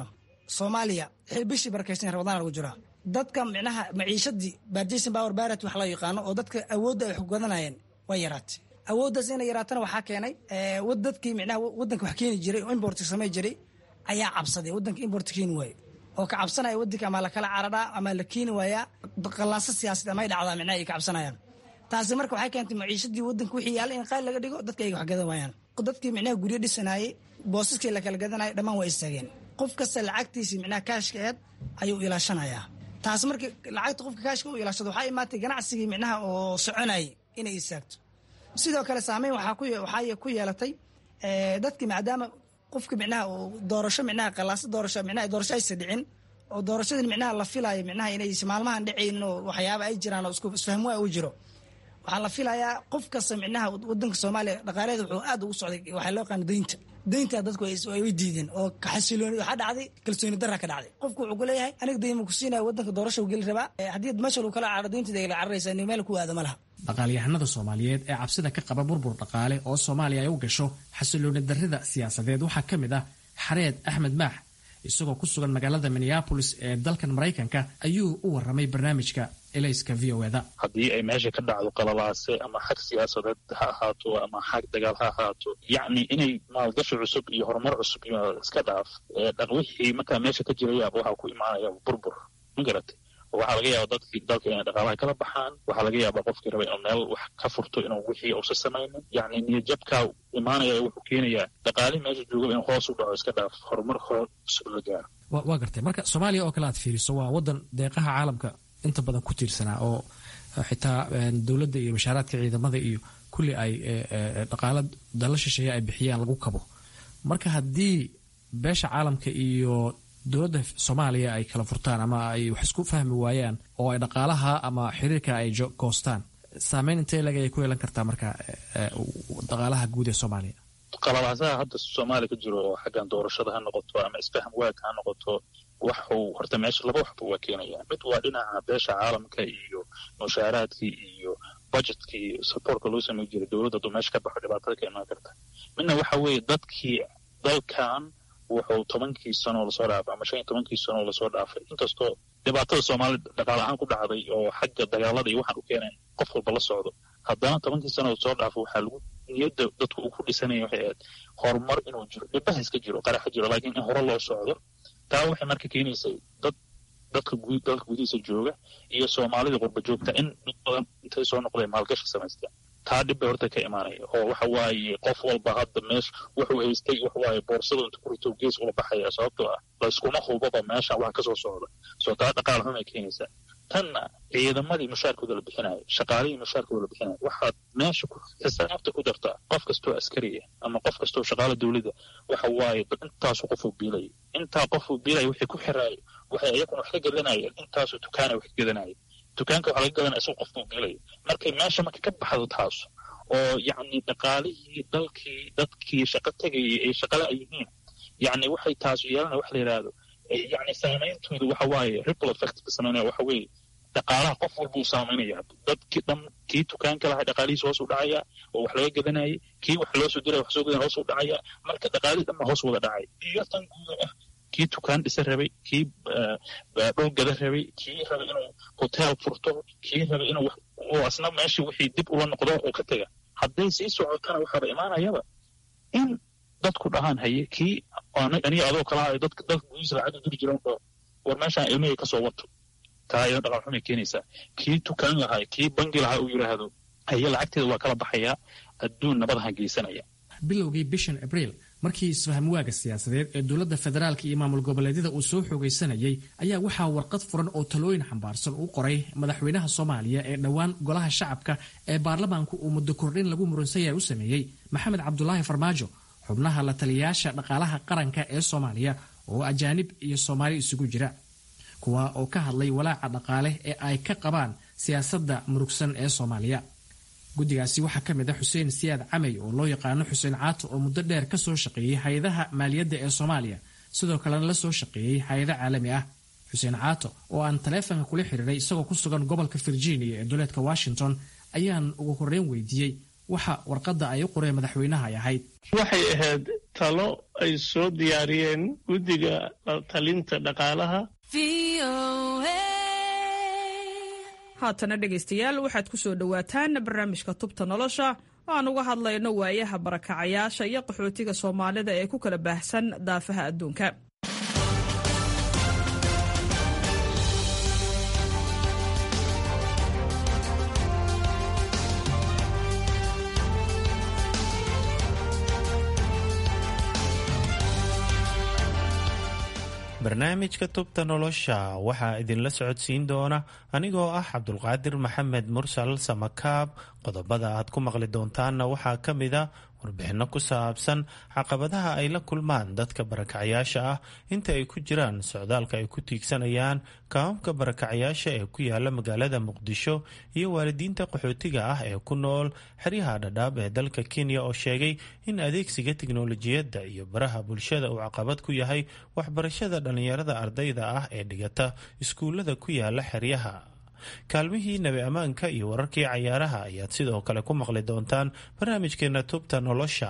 soomaaliya bishii barakaysan ramadaan lagu jiraa dadka micnaha maciishadii barjason power barat wax loo yaqaano oo dadka awoodda ay xoggadanayeen way yaraatay awooddaas inay yaraatana waxaa keenay dadkii micnaha waddanka wax keeni jiray oo importka samay jiray ayaa cabsaday waddanka importka keeni waaye oo ka cabsanaya waddanka ama lakala cararaa ama la keeni waayaa qallaaso siyaasadeed amay dhacdaa micnaha ay ka cabsanayaan taasi marka waxay keentay maciishadii waddanka wixii yaalla in qaali laga dhigo dadka ay wax gadan waayaan dadkii micnaha guryo dhisanayey boosaskii la kala gadanayay dhammaan waa istaageen qof kasta lacagtiisii micnaha kaashka eed ayuu ilaashanayaa taas markii lacagta qofka kaashka u ilaashado waxaa imaatay ganacsigii micnaha oo soconayay inay istaagto sidoo kale saameyn waxaa ku yeelatay dadkii maadaama qofka micnaha doorasho micnaha qalaasa doorasho micnaha doorasho aysa dhicin oo doorashadii micnaha la filayo micnaha inay maalmahan dhacayn oo waxyaaba ay jiraan oo isku isfahmwaa u jiro waxaa la filayaa qof kasta micnaha wadanka soomaaliya dhaqaaleeda wuxuu aad ugu socday waxaa loo yaqaana deynta deynta dadku ay diideen oo xasilooni waxaa dhacday kalsooni darra ka dhacday qofku wuxuu ku leeyahay aniga deyma ku siinaya wadanka doorasha u geli rabaa haddii meesha lagu kala caro deyntada ay la cararaysaa ni meel ku aada ma laha dhaqaalyahanada soomaaliyeed ee cabsida ka qaba burbur dhaqaale oo soomaaliya ay u gasho xasilooni darrida siyaasadeed waxaa ka mid ah xareed axmed maax isagoo ku sugan magaalada minneabolis ee dalkan maraykanka ayuu u waramay barnaamijka elayska v o eda haddii ay meesha ka dhacdo qalalaase ama xag siyaasadeed ha ahaato ama xag dagaal ha ahaato yacni inay maalgashi cusub iyo horumar cusub iyo iska dhaaf wixii markaa meesha ka jirayaaba waxaa ku imaanaya burbur ma garatay waxaa laga yaaba dadkii dalka inay dhaqaalaha kala baxaan waxaa laga yaaba qofkii raba inuu meel wax ka furto inuu wixii uusa samaynin yacni niyadjabkaa imaanaya wuxuu keenayaa dhaqaalihii meesha jooga inuu hoos u dhaco iska dhaaf horumar hor cusub la gaaro waa gartay marka soomaaliya oo kale aad fiiriso waa wadan deeqaha caalamka inta badan ku tiirsanaa oo xitaa dowladda iyo bashaaraadka ciidamada iyo kulli ay dhaqaala dalla shisheeye ay bixiyaan lagu kabo marka haddii beesha caalamka iyo dowladda soomaaliya ay kala furtaan ama ay wax isku fahmi waayaan oo ay dhaqaalaha ama xiriirka ay goostaan saameyn intee leg ayay ku yeelan kartaa marka dhaqaalaha guud ee soomaaliya qalalaasaha hadda soomaaliya ka jiro oo xaggan doorashada ha noqoto ama isfaham waagka ha noqoto waxuu horta meesha laba waxba waa keenaya mid waa dhinaca beesha caalamka iyo mushaaraadkii iyo budgetkii supportka loo samey jiray dowladda hadduu meesha ka baxo dhibaatada ka imaan karta midna waxa weeye dadkii dalkan wuxuu tobankii sanoo lasoo dhaafay ama shan iyo tobankii sanoo lasoo dhaafay inkastoo dhibaatada soomaaliya dhaqaal ahaan ku dhacday oo xagga dagaalada iyo waxaan u keenayn qof walba la socdo haddana tobankii sanoo lasoo dhaafay waxaa lagu niyadda dadku uu ku dhisanaya waxay ahayd horumar inuu jiro dhibaha iska jiro qaraxa jiro laakiin in hore loo socdo taa waxay marka keenaysay dad dadka guud dalka gudihiisa jooga iyo soomaalida qurba joogta in dad badan intay soo noqdeen maalgashi samaysteen taa dhib bay horta ka imaanaya oo waxa waaye qof walba hadda meesha wuxuu haystay waxa waaye boorsada inta ku rito gees ula baxaya sababtoo ah layskuma hubaba meesha wax ka soo socda soo taa dhaqaal xun ay keenaysaa tanna ciidamadii mushaarkooda la bixinayo shaqaalihii mushaarkooda la bixinayo waxaad meesha xisaabta ku dartaa qof kastoo askariya ama qof kastoo shaqaala dowladda waxa waaye intaasu qofuu biilaya intaa qofuu biilaya wixii ku xiraayo waxay iyaguna wax ka gadanayeen intaasuu dukaana wax ka gadanaya dukaanka waxaa laga gadanaya isagoo qofkuu biilaya markay meesha marka ka baxdo taas oo yacni dhaqaalihii dalkii dadkii shaqo tegayay ay shaqala ay yihiin yacni waxay taasu yeelanaya waxa la yidhaahdo yacni saameyntooda waxa waaye ripple effect ka sameynaya waxa weeye dhaqaalaha qof walba uu saameynaya dadkii dhan kii dukaanka lahaa dhaqaalihiisa hoos u dhacaya oo wax laga gadanayay kii wax loo soo diraya wax soo gadan hoos u dhacaya marka dhaqaalihii dhan baa hoos wada dhacay iyo tan guuda ah kii dukaan dhisa rabay kii dhul gada rabay kii rabay inuu hotel furto kii rabay inuu asna meeshii wixii dib ula noqdo oo ka tega hadday sii socotana waxaaba imaanayaba in dadku dhahaan haye kii aniga adoo kala hayo dadka dalka gudihiisa lacag diri jiran oo war meeshaan ilmihii kasoo wato taa iyadoo dhaqan xumay keenaysaa kii tukaan lahaa kii bangi lahaa uu yidhaahdo haye lacagteeda waa kala baxayaa adduun nabadaha geysanaya bilowgii bishan abriil markii isfahamwaaga siyaasadeed ee dowladda federaalka iyo maamul goboleedyada uu soo xoogaysanayay ayaa waxaa warqad furan oo talooyin xambaarsan u qoray madaxweynaha soomaaliya ee dhowaan golaha shacabka ee baarlamaanku uu muddo kordhin lagu muransanyahay u sameeyey maxamed cabdulaahi farmaajo xubnaha la taliyayaasha dhaqaalaha qaranka ee soomaaliya oo ajaanib iyo soomaali isugu jira kuwa oo ka hadlay walaaca dhaqaale ee ay ka qabaan siyaasadda murugsan ee soomaaliya guddigaasi waxaa ka mid ah xuseen siyaad camey oo loo yaqaano xuseen caato oo muddo dheer ka soo shaqeeyey hay-adaha maaliyadda ee soomaaliya sidoo kalena la soo shaqeeyey hay-ado caalami ah xuseen caato oo aan taleefonka kula xiriiray isagoo ku sugan gobolka virginia ee duleedka washington ayaan ugu horreyn weydiiyey waxa warqadda ay u qoreen madaxweynaha ay ahayd waxay ahayd talo ay soo diyaariyeen guddiga talinta dhaqaalaha haatana dhegaystayaal waxaad ku soo dhowaataan barnaamijka tubta nolosha oo aan uga hadlayno waayaha barakacayaasha iyo qaxootiga soomaalida ee ku kala baahsan daafaha adduunka barnaamijka tubta nolosha waxaa idinla socodsiin doona anigoo ah cabdulqaadir maxamed mursal samakaab qodobada aad ku maqli doontaanna waxaa ka mid a warbixinno ku saabsan caqabadaha ay la kulmaan dadka barakacyaasha ah inta ay ku jiraan socdaalka ay ku tiigsanayaan kaamamka barakacyaasha ee ku yaala magaalada muqdisho iyo waalidiinta qaxootiga ah ee ku nool xeryaha dhadhaab ee dalka kenya oo sheegay in adeegsiga tiknolojiyadda iyo baraha bulshada uu caqabad ku yahay waxbarashada dhallinyarada ardayda ah ee dhigata iskuullada ku yaala xeryaha kaalmihii nabi ammaanka iyo wararkii cayaaraha ayaad sidoo kale ku maqli doontaan barnaamijkeena tubta nolosha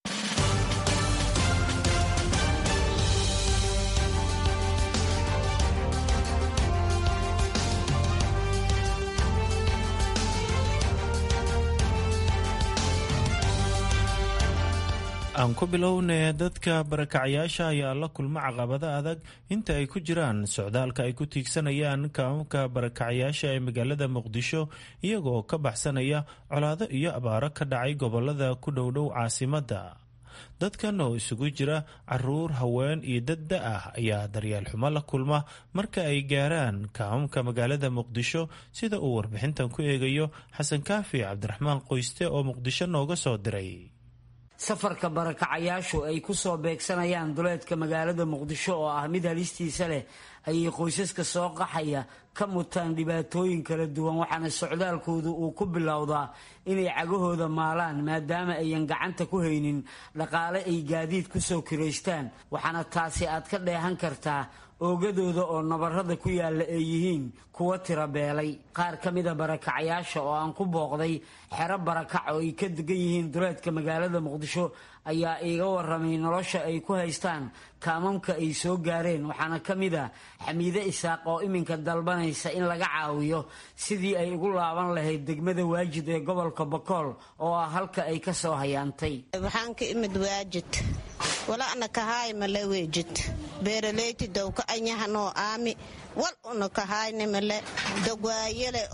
aan ku bilownee dadka barakacyaasha ayaa la kulma caqabado adag inta ay ku jiraan socdaalka ay ku tiigsanayaan kaamamka barakacyaasha ee magaalada muqdisho iyagoo ka baxsanaya colaado iyo abaaro ka dhacay gobolada ku dhowdhow caasimadda dadkan oo isugu jira caruur haween iyo dad da ah ayaa daryeel xumo la kulma marka ay gaaraan kaamamka magaalada muqdisho sida uu warbixintan ku eegayo xasan kaafi cabdiraxmaan qoyste oo muqdisho nooga soo diray safarka barakacayaashu ay ku soo beegsanayaan duleedka magaalada muqdisho oo ah mid halistiisa leh ayay qoysaska soo qaxaya ka mutaan dhibaatooyin kala duwan waxaana socdaalkoodu uu ku bilowdaa inay cagahooda maalaan maadaama ayan gacanta ku haynin dhaqaale ay gaadiid ku soo kiraystaan waxaana taasi aad ka dheehan kartaa oogadooda oo nabarrada ku yaalla ay yihiin kuwa tira beelay qaar ka mida barakacayaasha oo aan ku booqday xero barakac oo ay ka degan yihiin duleedka magaalada muqdisho ayaa iiga waramay nolosha ay ku haystaan kaamamka ay soo gaareen waxaana ka mid a xamiide isaaq oo iminka dalbanaysa in laga caawiyo sidii ay ugu laaban lahayd degmada waajid ee gobolka bokool oo ah halka ay ka soo hayaantay waxaan ka imid waajid wala'na kahaay male weejid beeraleyti dowka anyahanoo aami wal una kahayne male dogwaayale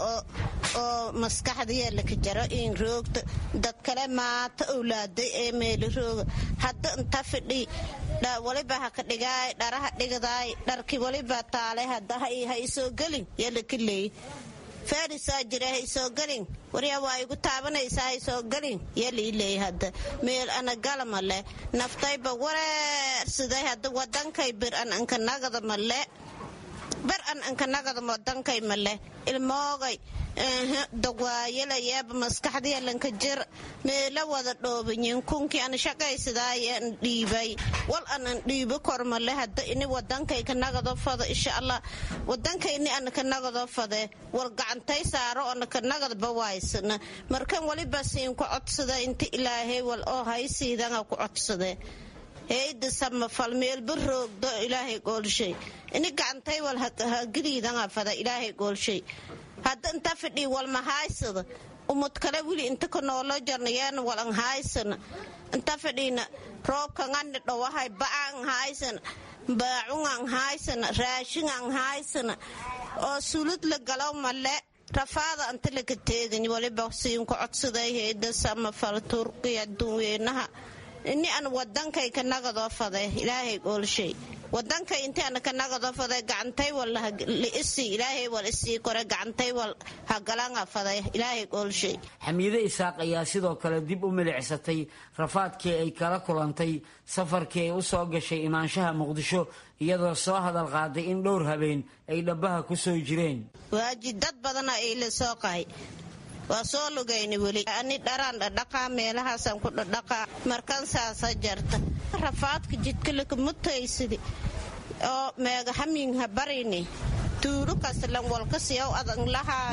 oo maskaxdayala ka jaro in roogta dad kale maata owlaaday ee meeli rooga hadda inta fidhi waliba ha ka dhigaay dharaha dhigdaay dharki waliba taale hadda ha isoo gelin yala ka leey faarisaa jira ha isoo gelin waryaa waa igu taabanaysaa ha isoo gelin yalii leey hadda meel ana galama leh naftayba wareersiday hadda wadankay bir an anka nagada male bar an anka nagada wadankay male ilmoogay dogwaayalayaaba maskaxdayalanka jir meela wada dhoobanyin kunkii an shaqaysadaayan dhiibay wal anan dhiibo kormale hadda ini wadankay ka nagado fado insha allah wadankayni ana ka nagado fade war gacantay saaro ana ka nagadba waaysana markan waliba siin ku codsada inta ilaahay wal oo haysiidanga ku codsade heyda samafal meelba roogdo ilaahay goolshay ini gacantay wal hageliidanga fada ilaahay goolshay hadda inta fidhii walma haaysada umad kale wili inta ka noolo jarnayeena walan haaysana inta fidhiina roobkangani dhowahay ba'an haaysana baacungan haaysana raashingan haaysana oo sulud la galo male rafaada anta laka teegany waliba siinka codsaday heyda samafal turkiya adduunweynaha ini an wadankay ka nagadoo fade ilaahay goolshay wadankay inti ana ka nagadoo fade gacantay wal liisi ilaahay wal isii kore gacantay wal hagalanga fade ilaahay goolshay xamiide isaaq ayaa sidoo kale dib u milicsatay rafaadkii ay kala kulantay safarkii ay u soo gashay imaanshaha muqdisho iyadoo soo hadal qaaday in dhowr habeen ay dhabbaha ku soo jireen waaji dad badana ay la soo qahay waa soo lugayna weli ani dharaan dhadhaqaa meelahaasaan ku dhadhaqaa markan saasa jarta rafaadka jidka lakamutaysidi oo meega haminha barini tuulu kaslan walkasiyaw adan lahayn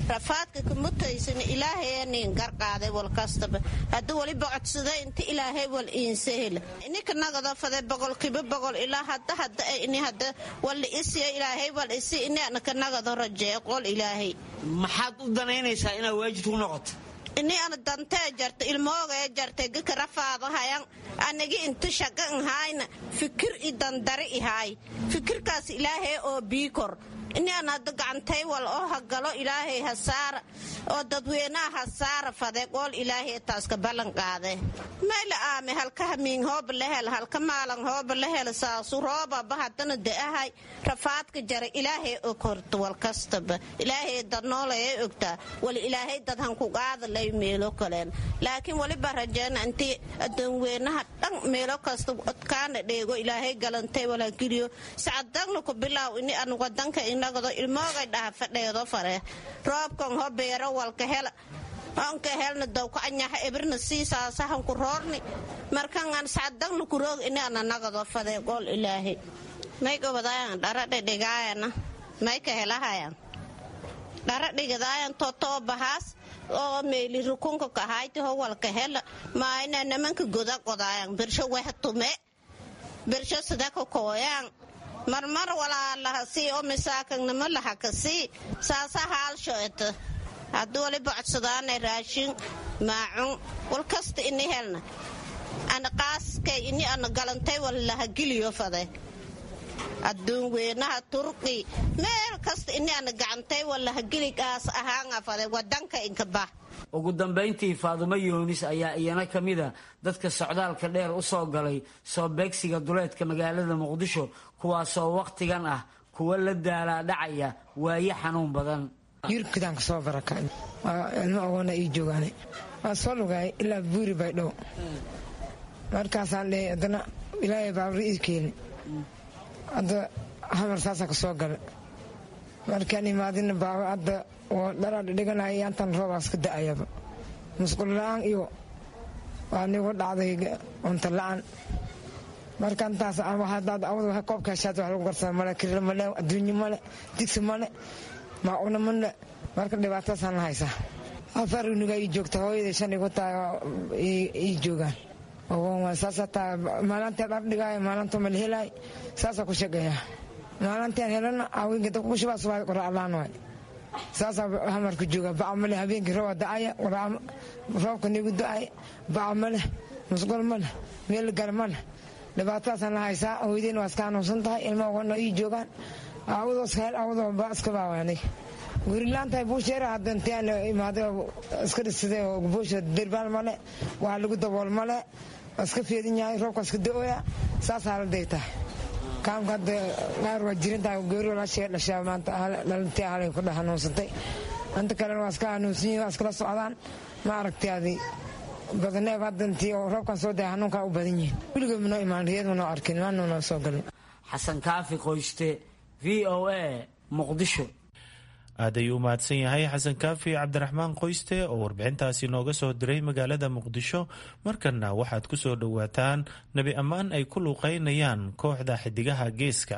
rafaadka kamutaysana ilaahay nin garqaaday wal kastaba haddii waliba codsaday inta ilaahay wal iinsa hela ininka nagada fade boqolkiiba boqol ilaa hadda hadda ini hadda walla isiya ilaahay wal isi ini anaka nagado rajeeyo qol ilaahay maxaad u danaynaysaa inaad waajid ku noqoto ini ana dantee jarta ilmoogee jarta gika rafaadahayan anagi inta shaqa nhayna fikir i dandari ihaay fikirkaas ilaahay oo biikor ini an hadda gacantay wal oo hagalo ilaahay hasaara oo dadweynaha hasaara fade qool ilaahay taaska ballan qaade mayla aame halka hamiin hooba la hel halka maalan hooba la hel saasu roobaba haddana da'ahay rafaadka jara ilaahay og horta wal kastaba ilaahay dad noolaya ogtaa wal ilaahay dad hanku qaada lay meelo kaleen laakiin waliba rajeena intii adoonweynaha dhan meelo kasta odkaana dheego ilaahay galantay walageliyo sacadagna ku bilaaw ini an wadanka inagado ilmoogay dhaha fadheedo fare roobkan ho beero walka hela onka helna dowka anyaha ebirna siisaasahanku roorni markangan sacadagna kuroog ini ana nagado fade gool ilaahay may gobadayan dhara dhedhigaayana may ka helahayan dhara dhigidaayan totoo bahaas oo meeli rukunka kahayti ho walka hela maayna namanka goda qodaayan birsho wehtume birsho sidaka kooyaan marmar walaalahasii oo misaakanimo lahakasii saasa haalshoeta haddii waliba codsadaana raashin maacun wal kasta ini helna ana qaaskay ini ana galantay walahagiliyo fade adduun weynaha turqi meel kasta ini ana gacantay walahagiligaas ahaanga fade wadanka inkabah ugu dambayntii faadumo yoonis ayaa iyana ka mida dadka socdaalka dheer u soo galay soo beegsiga duleedka magaalada muqdisho kuwaasoo wakhtigan ah kuwa la daalaa dhacaya waaye xanuun badan yurubkidaan kasoo barakay ilmo ogoona ii joogaane waa soo lugaay ilaa buuri bay dhow markaasaan dhe haddana ilaahay baabri ii keeni hadda hamar saasaan ka soo gala markaan imaadina baaba hadda oo dharaa dhidhiganaya yaantan roobaas ka da'ayaba musqul la-aan iyo waa nigu dhacday cunto la-aan marka intaas hadaad awad waxa koobka heshaad wax lagu garsada male kirila male adduunyo male digsi male maacuna male marka dhibaatadaasaan la haysaa afar uniga ii joogta hooyada shan igu tahay ii joogaan saasa taa maalinta dhar dhigaayo maalinta mal helaay saasaa ku shaqeeyaa maalintaan helana haweenka dabka ku shubaa subaa qoraalaan waay saasaa hamarku jooga baca male habeenkii rooba da'aya roobka nigu da'ay baca male musqul male meel gar male dhibaatadaasaan la haysaa hooyadeen waa iska hanuunsan tahay ilma ogana ii joogaan aawadoos hel aawadoo ba iska baawaanay gurilaantahay buusheera hadda intaan imaaday iska dhisaday oo buusha derbaal male waa lagu dabool male iska feedin yahay roobka iska da'oya saasaa la daytaa kaamka hadda qaar waa jirintaa goori walaashee dhashaa maanta dhalintii halay ku dhex hanuunsantay inta kalena waa iska hanuunsan yihin waa iskala socdaan ma aragtay adi badaneeb hadda intii oo roobkan soo daya hanuunkaa u badan yihin weligood manoo imaan riyad manoo arkin maanuna soo galin xasan kaafi qoyste v o a muqdisho aad ayuu u mahadsan yahay xasan kaafi cabdiraxmaan qoyste oo warbixintaasi nooga soo diray magaalada muqdisho markanna waxaad ku soo dhowaataan nebi ammaan ay ku luuqaynayaan kooxda xidigaha geeska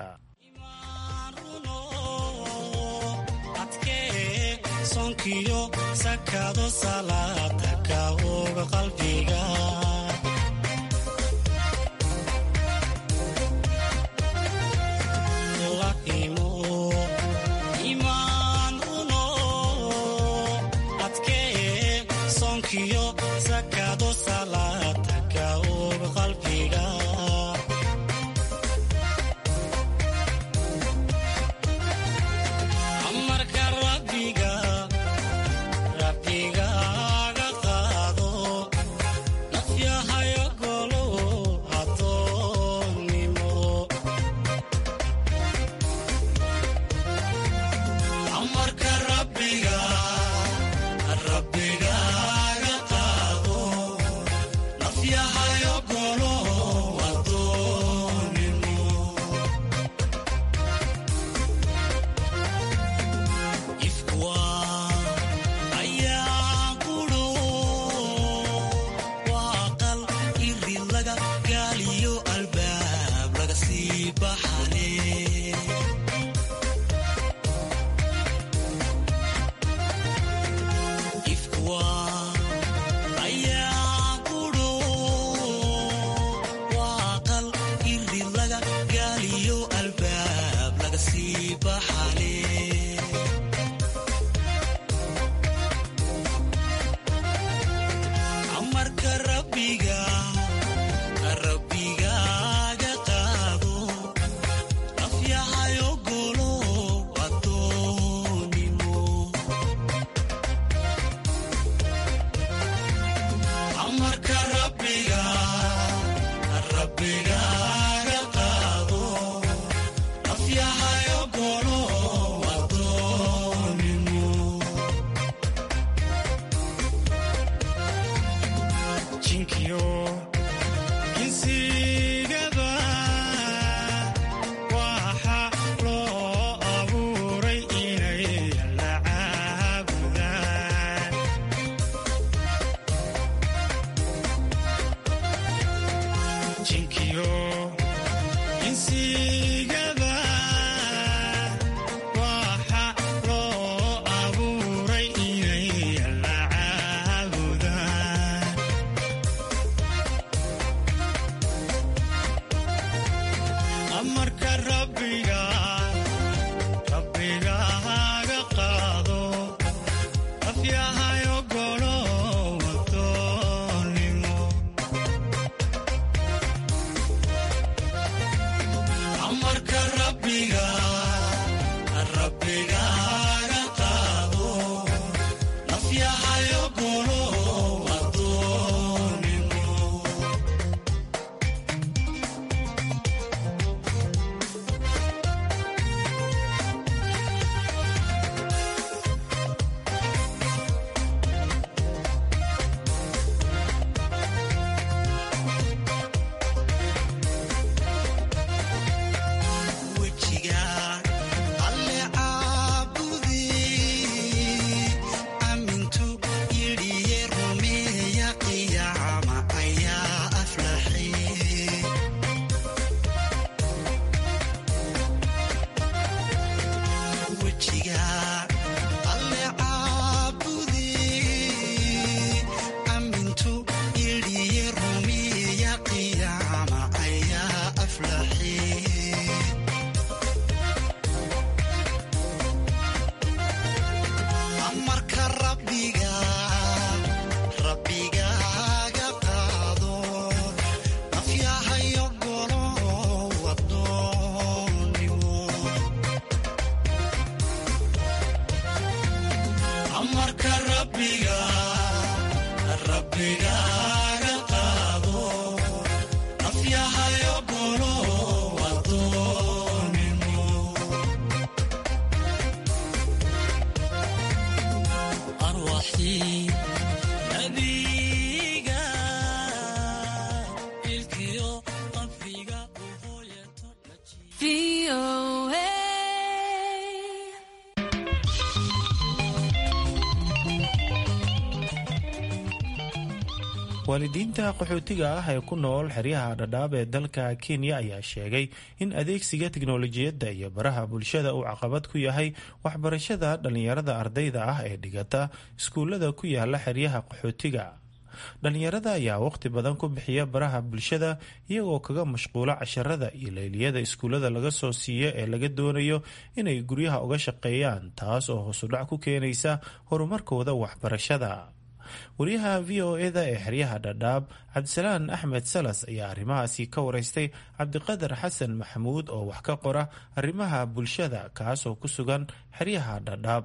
waalidiinta qaxootiga ah ee ku nool xeryaha dhadhaab ee dalka kenya ayaa sheegay in adeegsiga tiknolojiyadda iyo baraha bulshada uu caqabad ku yahay waxbarashada dhallinyarada ardayda ah ee dhigata iskuullada ku yaala xeryaha qaxootiga dhallinyarada ayaa waqti badan ku bixiya baraha bulshada iyagoo kaga mashquula casharada iyo layliyada iskuullada laga soo siiyo ee laga doonayo inay guryaha uga shaqeeyaan taas oo hoosudhac ku keenaysa horumarkooda waxbarashada wariyaha v o eda ee xeryaha dhadhaab cabdisalaan axmed salas ayaa arrimahaasi ka wareystay cabdiqadar xasan maxamuud oo wax ka qora arrimaha bulshada kaasoo ku sugan xeryaha dhadhaab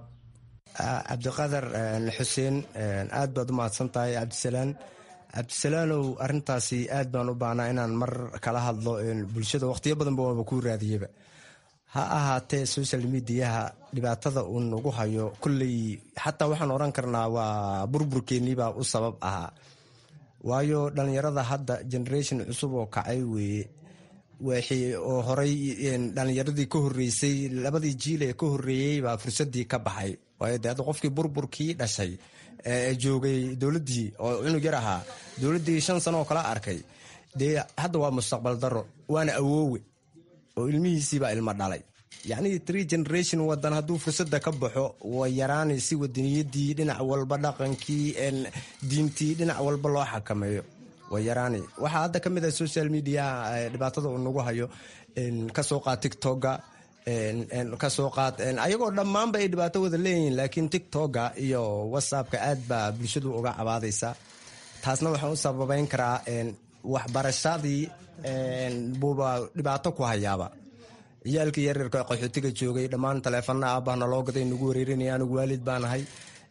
cabdiqadar xuseen aad baad u mahadsan tahay cabdisalaan cabdisalaanow arintaasi aad baan u baahnaa inaan mar kala hadlo bulshada waqtiyo badanba waaba kuu raadiyaba ha ahaatee social mediaha dhibaatada uu nagu hayo kolley xataa waxaan odhan karnaa waa burburkeeniibaa u sabab ahaa waayo dhallinyarada hadda generation cusub oo kacay weeye oo horay dhallinyaradii ka horeysay labadii jiil ee ka horeeyey baa fursadii ka baxay waayo de hadda qofkii burburkii dhashay ee joogay dowladdii oo cunug yar ahaa dowladdii shan sano oo kala arkay dee hadda waa mustaqbal daro waana awoowe oo ilmihiisiibaa ilmo dhalay yacnii tree generation wadan hadduu fursadda ka baxo way yaraanaysi wadaniyadii dhinac walba dhaqankii diintii dhinac walba loo xakameeyo way yaraanay waxaa hadda ka mid ah social media dhibaatada uu nagu hayo kasoo qaad tictoga kasoo qaad ayagoo dhammaanba ay dhibaato wada leeyihiin laakiin tictoga iyo whatsappka aad baa bulshadu uga cabaadaysa taasna waxaan u sababeyn karaa waxbarashadii buuba dhibaato ku hayaaba ciyaalkii yaryarka qaxootiga joogay dhammaan taleefana aabahna loo gaday nagu wareerinaya anigu waalid baanahay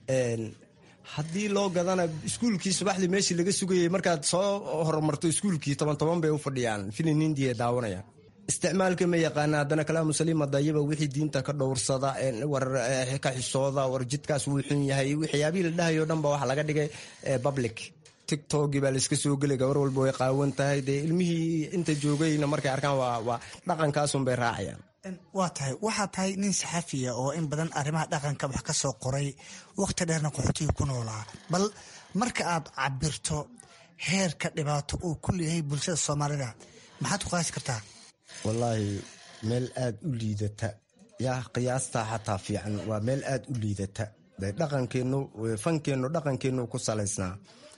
haddii loo gadana iskuulkii subaxdii meeshii laga sugayay markaad soo horumarto iskuulkii toban toban bay u fadhiyaan filin hindiya daawanayaan isticmaalka ma yaqaana haddana kalaamu saliima dayaba wixii diinta ka dhowrsada war ka xisooda war jidkaas wuu xun yahay waxyaabihii la dhahayo dhan ba waxa laga dhigay public tictokii baa layska soo gelay gabar walba way qaawan tahay dee ilmihii inta joogayna markay arkaan waa dhaqankaasun bay raacayaan waa tahay waxaa tahay nin saxafiya oo in badan arrimaha dhaqanka wax ka soo qoray wakhti dheerna qaxootiga ku noolaa bal marka aad cabirto heerka dhibaato uu ku leeyahay bulshada soomaalida maxaad ku qaasi kartaa wallaahi meel aada u liidata yaa qiyaastaa xataa fiican waa meel aada u liidata dhaqankeennu fankeennu dhaqankeennu ku salaysnaa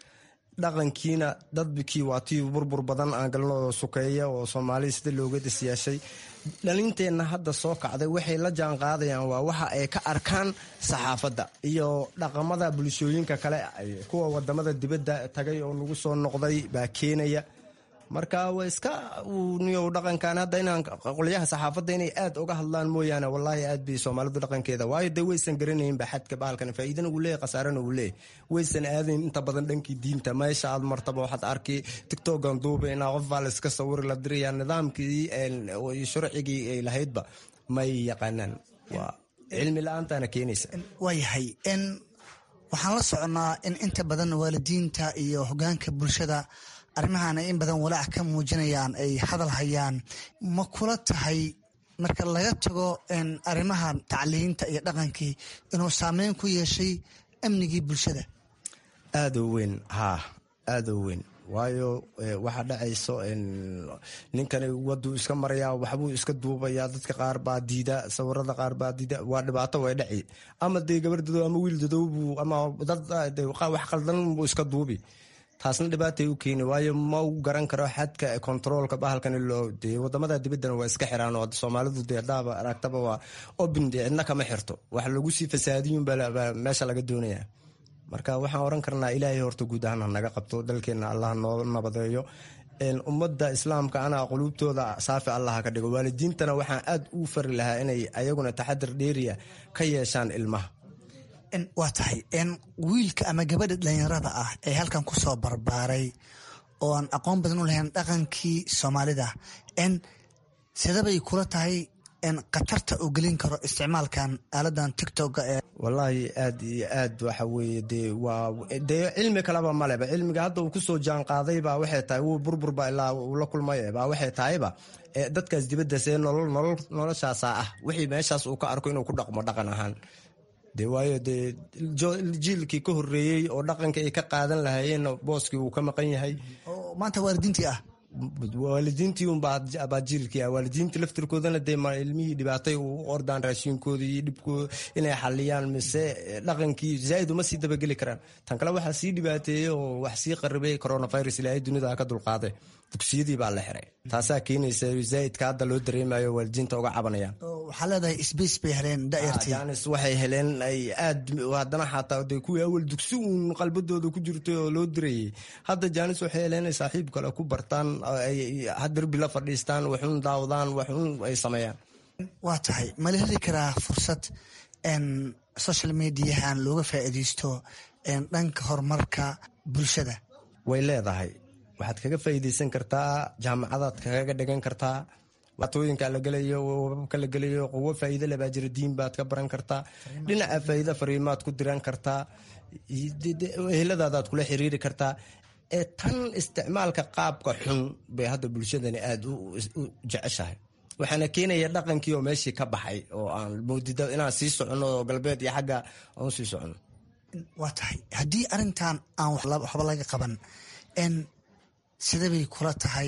dhaqankiina dadkii waa tii burbur badan aan galno oo sukeeya oo soomaalida sida looga disyeeshay dhalinteenna hadda soo kacday waxay la jaan qaadayaan waa waxa ay ka arkaan saxaafadda iyo dhaqamada bulshooyinka kale kuwa wadamada dibadda tagay oo nagu soo noqday baa keenaya marka waa iska niyow dhaqankan hadda inaan qolyaha saxaafadda inay aad uga hadlaan mooyaane wallaahi aad bay soomaalidu dhaqankeeda waayo dee waysan garanaynba xadka bahalkan faa'iidana uu leeyahy khasaarana uu leeyahy waysan aadayn inta badan dhankii diinta meesha aad martaba waxaad arki tictokan duuba inaa qof baa la iska sawiri la diraya nidaamkii sharcigii ay lahaydba may yaqaanaan waa cilmi la-aantaana keenaysa waayahay n waxaan la soconnaa in inta badan waalidiinta iyo hogaanka bulshada arrimahan ay in badan walaac ka muujinayaan ay hadal hayaan ma kula tahay marka laga tago arrimaha tacliinta iyo dhaqankii inuu saameyn ku yeeshay amnigii bulshada aadoo weyn haa aadoo weyn waayo waxaa dhacayso ninkani waduu iska marayaa waxbuu iska duubayaa dadka qaar baa diida sawirada qaar baa diida waa dhibaato way dhaci ama dee gabardado ama wiil dadowbu ama dad wax qaldan buu iska duubi taasna dhibaatay u keeni waayo ma u garan karo xadka kontaroolka bahalkan loo de wadamada dibaddana waa iska xiraan oo soomaalidu dee haddaaba aragtaba waa obin dee cidna kama xirto wax lagu sii fasaadiyun baa meesha laga doonaya marka waxaan oran karnaa ilaahay horta guud ahaan hanaga qabto dalkeenna allah noo nabadeeyo ummadda islaamka ana quluubtooda saafi allah ka dhigo waalidiintana waxaan aad u fari lahaa inay ayaguna taxadir dheeriya ka yeeshaan ilmaha waa tahay wiilka ama gabadha dhalinyarada ah ee halkan ku soo barbaaray oo aan aqoon badan u lahayn dhaqankii soomaalida n sidabay kula tahay khatarta uu gelin karo isticmaalkan aaladan tictoka ee wallaahi aad iyo aad waxa weeye dee waa dee cilmi kaleba maleba cilmiga hadda uu kusoo jaan qaadayba waxay tahay wuu burburba ilaa uu la kulmay ba waxay tahayba dadkaas dibaddaas ee nolol nolol noloshaasaa ah wixii meeshaas uu ka arko inuu ku dhaqmo dhaqan ahaan de waayo dee jiilkii ka horeeyey oo dhaqanka ay ka qaadan lahaayeen booskii uu ka maqan yahay maanta waalidiintii ah waalidiintii unbaa jiilkii ah waalidiintii laftirkoodana dee ilmihii dhibaatay u ordaan raashiinkooda iyo dhibkooda inay xaliyaan mise dhaqankii zaaid uma sii dabageli karaan tan kale waxaa sii dhibaateeyey oo wax sii qaribay coronavirus ilaahay dunida ka dulqaaday dugsiyadii baa la xiray taasaa keenaysa zaaidka hadda loo dareemayo waalidiinta uga cabanayaan waxaa leedahay sbace bay heleen dayartii janis waxay heleen ay aad haddana xataa de kuwii awal dugsi uun qalbadooda ku jirtay oo loo dirayay hadda janis waxay heleen inay saaxiib kale ku bartaan ay hadarbi la fadhiistaan waxun daawadaan waxun ay sameeyaan waa tahay mala heli karaa fursad social mediahan looga faa'iidaysto dhanka horumarka bulshada way leedahay waxaad kaga faa'iidaysan kartaa jaamacadaad kaga dhigan kartaa waatooyinka la gelayo wababka la gelayo quwo faa'iido lebaa jira diin baad ka baran kartaa dhinaca faa'iida fariimaad ku diran kartaa eheladaadaad kula xiriiri kartaa ee tan isticmaalka qaabka xun bay hadda bulshadani aada u jeceshahay waxaana keenaya dhaqankii oo meeshii ka baxay oo aan moodida inaan sii soconno oo galbeed iyo xagga aan usii soconno waa tahay haddii arrintan aan waxba laga qaban n sidabay kula tahay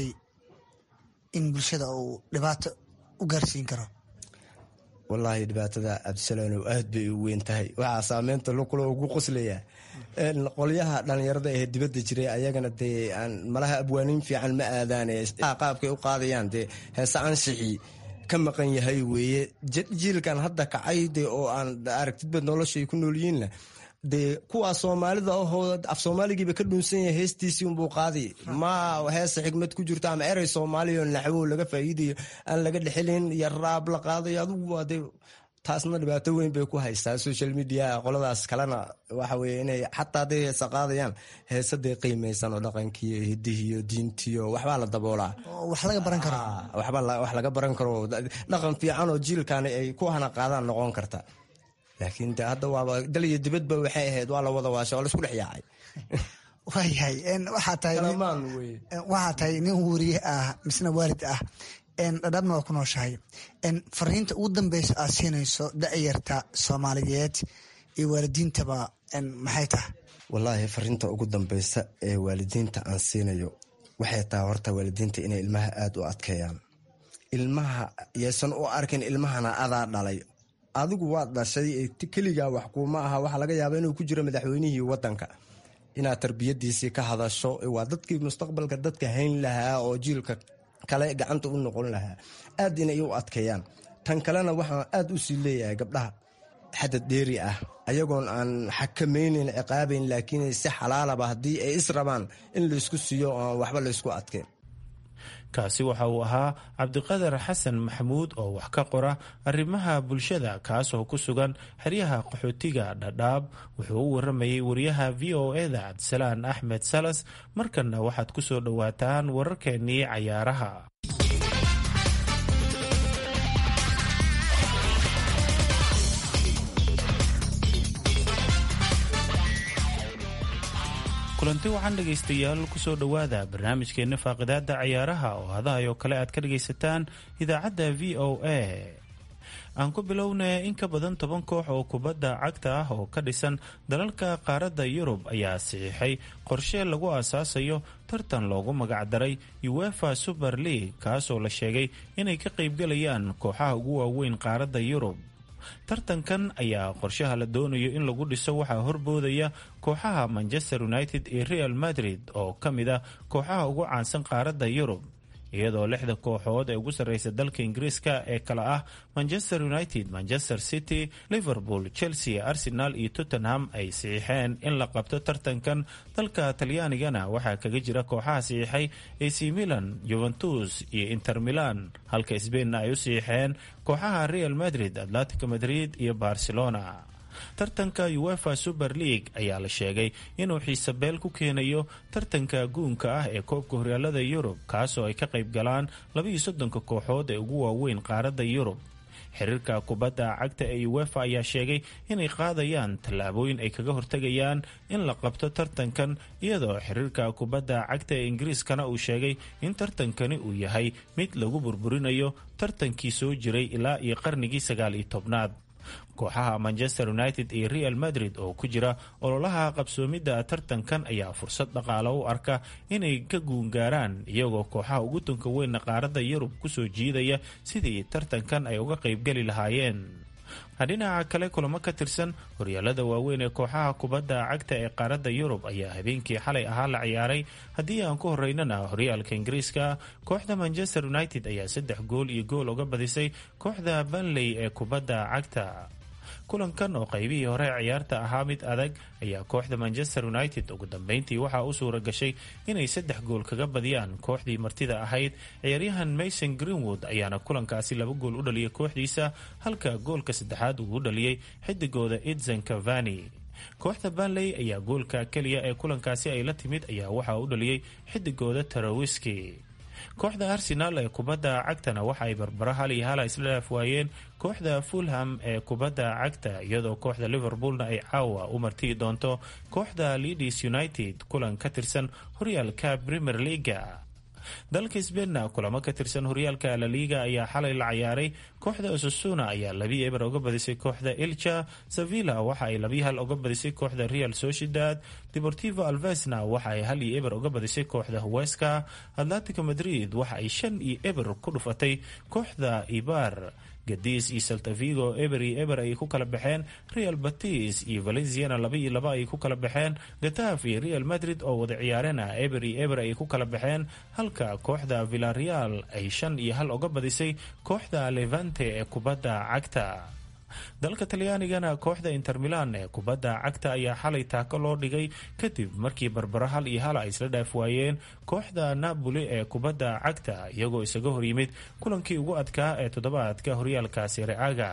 in bulshada uu dhibaato u gaarsiin karo wallaahi dhibaatada cabdisalaanow aad bay u weyn tahay waxaa saameynta lukula ugu qoslaya qolyaha dhalinyarada ee dibadda jiray ayagana dee malaha abwaaniin fiican ma aadaane qaabkay u qaadayaan dee heese anshixii ka maqan yahay weeye jiilkan hadda kacay de oo aan aragtidba noloshay ku noolyihiinna dee kuwaa soomaalida ahoo af soomaaligiiba ka dhunsan yahay heestiisii unbuu qaadi ma heesa xigmad ku jirto ama erey soomaaliya oo naxwo laga faa'iidayo aan laga dhexelin iyo raab la qaadayo adugu waa dee taasna dhibaato weyn bay ku haystaa social media qoladaas kalena waxa weye inay xataa hadday heesa qaadayaan heesadee qiimaysan oo dhaqankiiyo hidihiiyo diintiyo waxbaa la daboolaa wax laga baran karo wax laga baran karo dhaqan fiican oo jiilkan ay ku hana qaadaan noqon karta laakiin de hadda waaba dal iyo dibadba waxay ahayd waa la wada waasha waa laisku dhex yaacay waayahay waxaa tahay waxaa tahay nin weriye ah misna waalid ah dhadhabna waa ku nooshahay fariinta ugu dambeysa aad siinayso da'yarta soomaaliyeed iyo waalidiintaba maxay tahay wallaahi fariinta ugu dambeysa ee waalidiinta aan siinayo waxay tahay horta waalidiinta inay ilmaha aada u adkeeyaan ilmaha yaysan u arkin ilmahana adaa dhalay adigu waad dhashay keligaa wax kuuma aha waxaa laga yaaba inuu ku jiro madaxweynihii wadanka inaad tarbiyadiisii ka hadasho waa dadkii mustaqbalka dadka hayn lahaa oo jiilka kale gacanta u noqon lahaa aad inay u adkeeyaan tan kalena waxaan aad u sii leeyahay gabdhaha xadad dheeri ah ayagoon aan xakamaynin ciqaabayn laakiin si xalaalaba haddii ay is rabaan in laysku siiyo oan waxba laysku adkeen kaasi waxa uu ahaa cabdiqadar xasan maxamuud oo wax ka qora arrimaha bulshada kaasoo ku sugan xeryaha qaxootiga dhadhaab wuxuu u waramayay wariyaha v o eda cabdisalaan axmed salas markanna waxaad ku soo dhowaataan wararkeennii cayaaraha kulanti waxaan dhegaystayaal kusoo dhowaada barnaamijkeenna faaqidaada cayaaraha oo hadahayo kale aad ka dhagaysataan idaacadda v o a aan ku bilownay in ka badan toban koox oo kubadda cagta ah oo ka dhisan dalalka qaaradda yurub ayaa saxiixay qorshe lagu aasaasayo tartan loogu magacdaray uefa super league kaasoo la sheegay inay ka qaybgalayaan kooxaha ugu waaweyn qaaradda yurub tartankan ayaa qorshaha la doonayo in lagu dhiso waxaa horboodaya kooxaha manchester united iyo real madrid oo ka mid ah kooxaha ugu caansan qaaradda yurub iyadoo lixda kooxood ee ugu sarreysa dalka ingiriiska ee kale ah manchester united manchester city liverpool chelsea arsenal iyo tottenham ay saxiixeen in la qabto tartankan dalka talyaanigana waxaa kaga jira kooxaha saxiixay ac milan juventus iyo inter milan halka sbainna ay u saxiixeen kooxaha real madrid atlantico madrid iyo barcelona tartanka uefa super league ayaa la sheegay inuu xiisabeel ku keenayo tartanka guunka ah ee koobka horyaalada yurub kaasoo ay ka qayb galaan labaiyo soddonka kooxood ee ugu waaweyn qaaradda yurub xiriirka kubadda cagta ee uefa ayaa sheegay inay qaadayaan tallaabooyin ay kaga hortegayaan in la qabto tartankan iyadoo xiriirka kubadda cagta ee ingiriiskana uu sheegay in tartankani uu yahay mid lagu burburinayo tartankii soo jiray ilaa iyo qarnigii sagaal iyo tobnaad kooxaha manchester united iyo real madrid oo ku jira ololaha qabsoomidda tartankan ayaa fursad dhaqaale u arka inay ka guungaaraan iyagoo kooxaha ugu tunka weynna qaaradda yurub kusoo jiidaya sidii tartankan ay uga qaybgeli lahaayeen dhinaca kale kulamo ka tirsan horyaalada waaweyn ee kooxaha kubadda cagta ee qaaradda yurub ayaa habeenkii xalay ahaa la ciyaaray haddii aan ku horeynana horyaalka ingiriiska kooxda manchester united ayaa saddex gool iyo gool uga badisay kooxda banley ee kubadda cagta kulankan oo qaybihii hore ciyaarta ahaa mid adag ayaa kooxda manchester united ugu dambeyntii waxaa u suura gashay inay saddex gool kaga badiyaan kooxdii martida ahayd ciyaaryahan mason greenwood ayaana kulankaasi laba gool u dhaliyay kooxdiisa halka goolka saddexaad uu u dhaliyey xidigooda edson cavani kooxda banley ayaa goolka keliya ee kulankaasi ay la timid ayaa waxaa u dhaliyey xidigooda tarawiski kooxda arsenal ee kubadda cagtana waxa ay barbaro hal iyo hala isla dhaaf waayeen kooxda fulham ee kubadda cagta iyadoo kooxda liverpoolna ay caawa u martiyi doonto kooxda leadis united kulan ka tirsan horyaalka premier leaga dalka sbeinna kulamo ka tirsan horyaalka laliga ayaa xalay la ciyaaray kooxda osasuna ayaa labii eber uga badisay kooxda ilcha sevilla waxa ay labii hal uga badisay kooxda real sociedad deportivo alvesna waxa ay hal iyo eber uga badisay kooxda huweska atlantico madrid waxa ay shan iyo eber ku dhufatay kooxda ibar gadiis iyo saltavigo eber iyo eber ay ku kala baxeen real batis iyo valenciana laba iyo laba ay ku kala baxeen gataf iyo real madrid oo wada ciyaarena eber iyo eber ay ku kala baxeen halka kooxda villareal ay shan iyo hal uga badisay kooxda levante ee kubadda cagta dalka talyaanigana kooxda inter milan ee kubadda cagta ayaa xalay taako loo dhigay kadib markii barbaro hal iyo hal ay isla dhaaf waayeen kooxda napoli ee kubadda cagta iyagoo isaga horyimid kulankii ugu adkaa ee toddobaadka horyaalka sereaga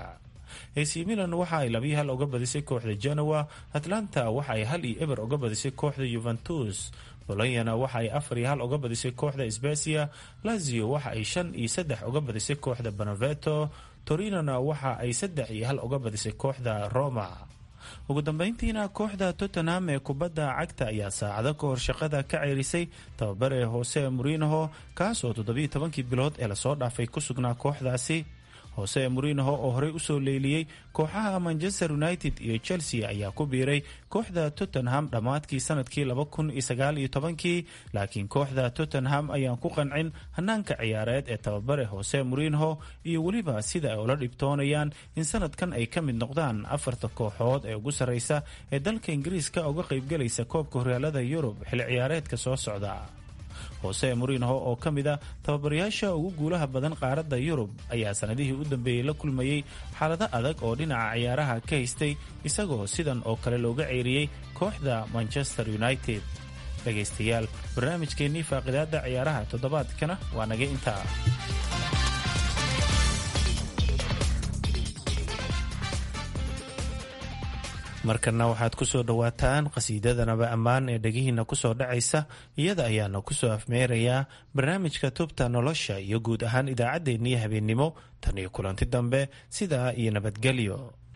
ac milan waxa ay labii hal uga badisay kooxda genoa atlanta waxa ay hal iyo eber uga badisay kooxda yuventus bolonyana waxa ay afar iyo hal uga badisay kooxda sbesia lazio waxa ay shan iyo saddex uga badisay kooxda beneveto torinona waxa ay saddex iyo hal uga badisay kooxda roma ugu dambeyntiina kooxda tottenham ee kubadda cagta ayaa saacado ka hor shaqada ka ceerisay tababare hoose murinoho kaasoo toddobiyo tobankii bilood ee lasoo dhaafay ku sugnaa kooxdaasi hoose murinoho oo horey usoo leyliyey kooxaha manchester united iyo chelsea ayaa ku biiray kooxda tottenham dhammaadkii sanadkii kii laakiin kooxda tottenham ayaan ku qancin hanaanka ciyaareed ee tababare hoose murinoho iyo weliba sida ay ula dhibtoonayaan in sanadkan ay ka mid noqdaan afarta kooxood ee ugu sarreysa ee dalka ingiriiska uga qaybgalaysa koobka horyaalada yurub xilli ciyaareedka soo socda hoose murinoho oo ka mid a tababarayaasha ugu guulaha badan qaaradda yurub ayaa sanadihii u dambeeyey la kulmayey xaalado adag oo dhinaca ciyaaraha ka haystay isagoo sidan oo kale looga ceeriyey kooxda manchester united dhegaystayaal barnaamijkeennii faaqidaadda ciyaaraha toddobaadkana waa naga intaa markana waxaad ku soo dhowaataan qhasiidadanaba ammaan ee dhegihiina kusoo dhacaysa iyada ayaana kusoo afmeerayaa barnaamijka tubta nolosha iyo guud ahaan idaacaddeenniyo habeennimo tan iyo kulanti dambe sidaa iyo nabadgelyo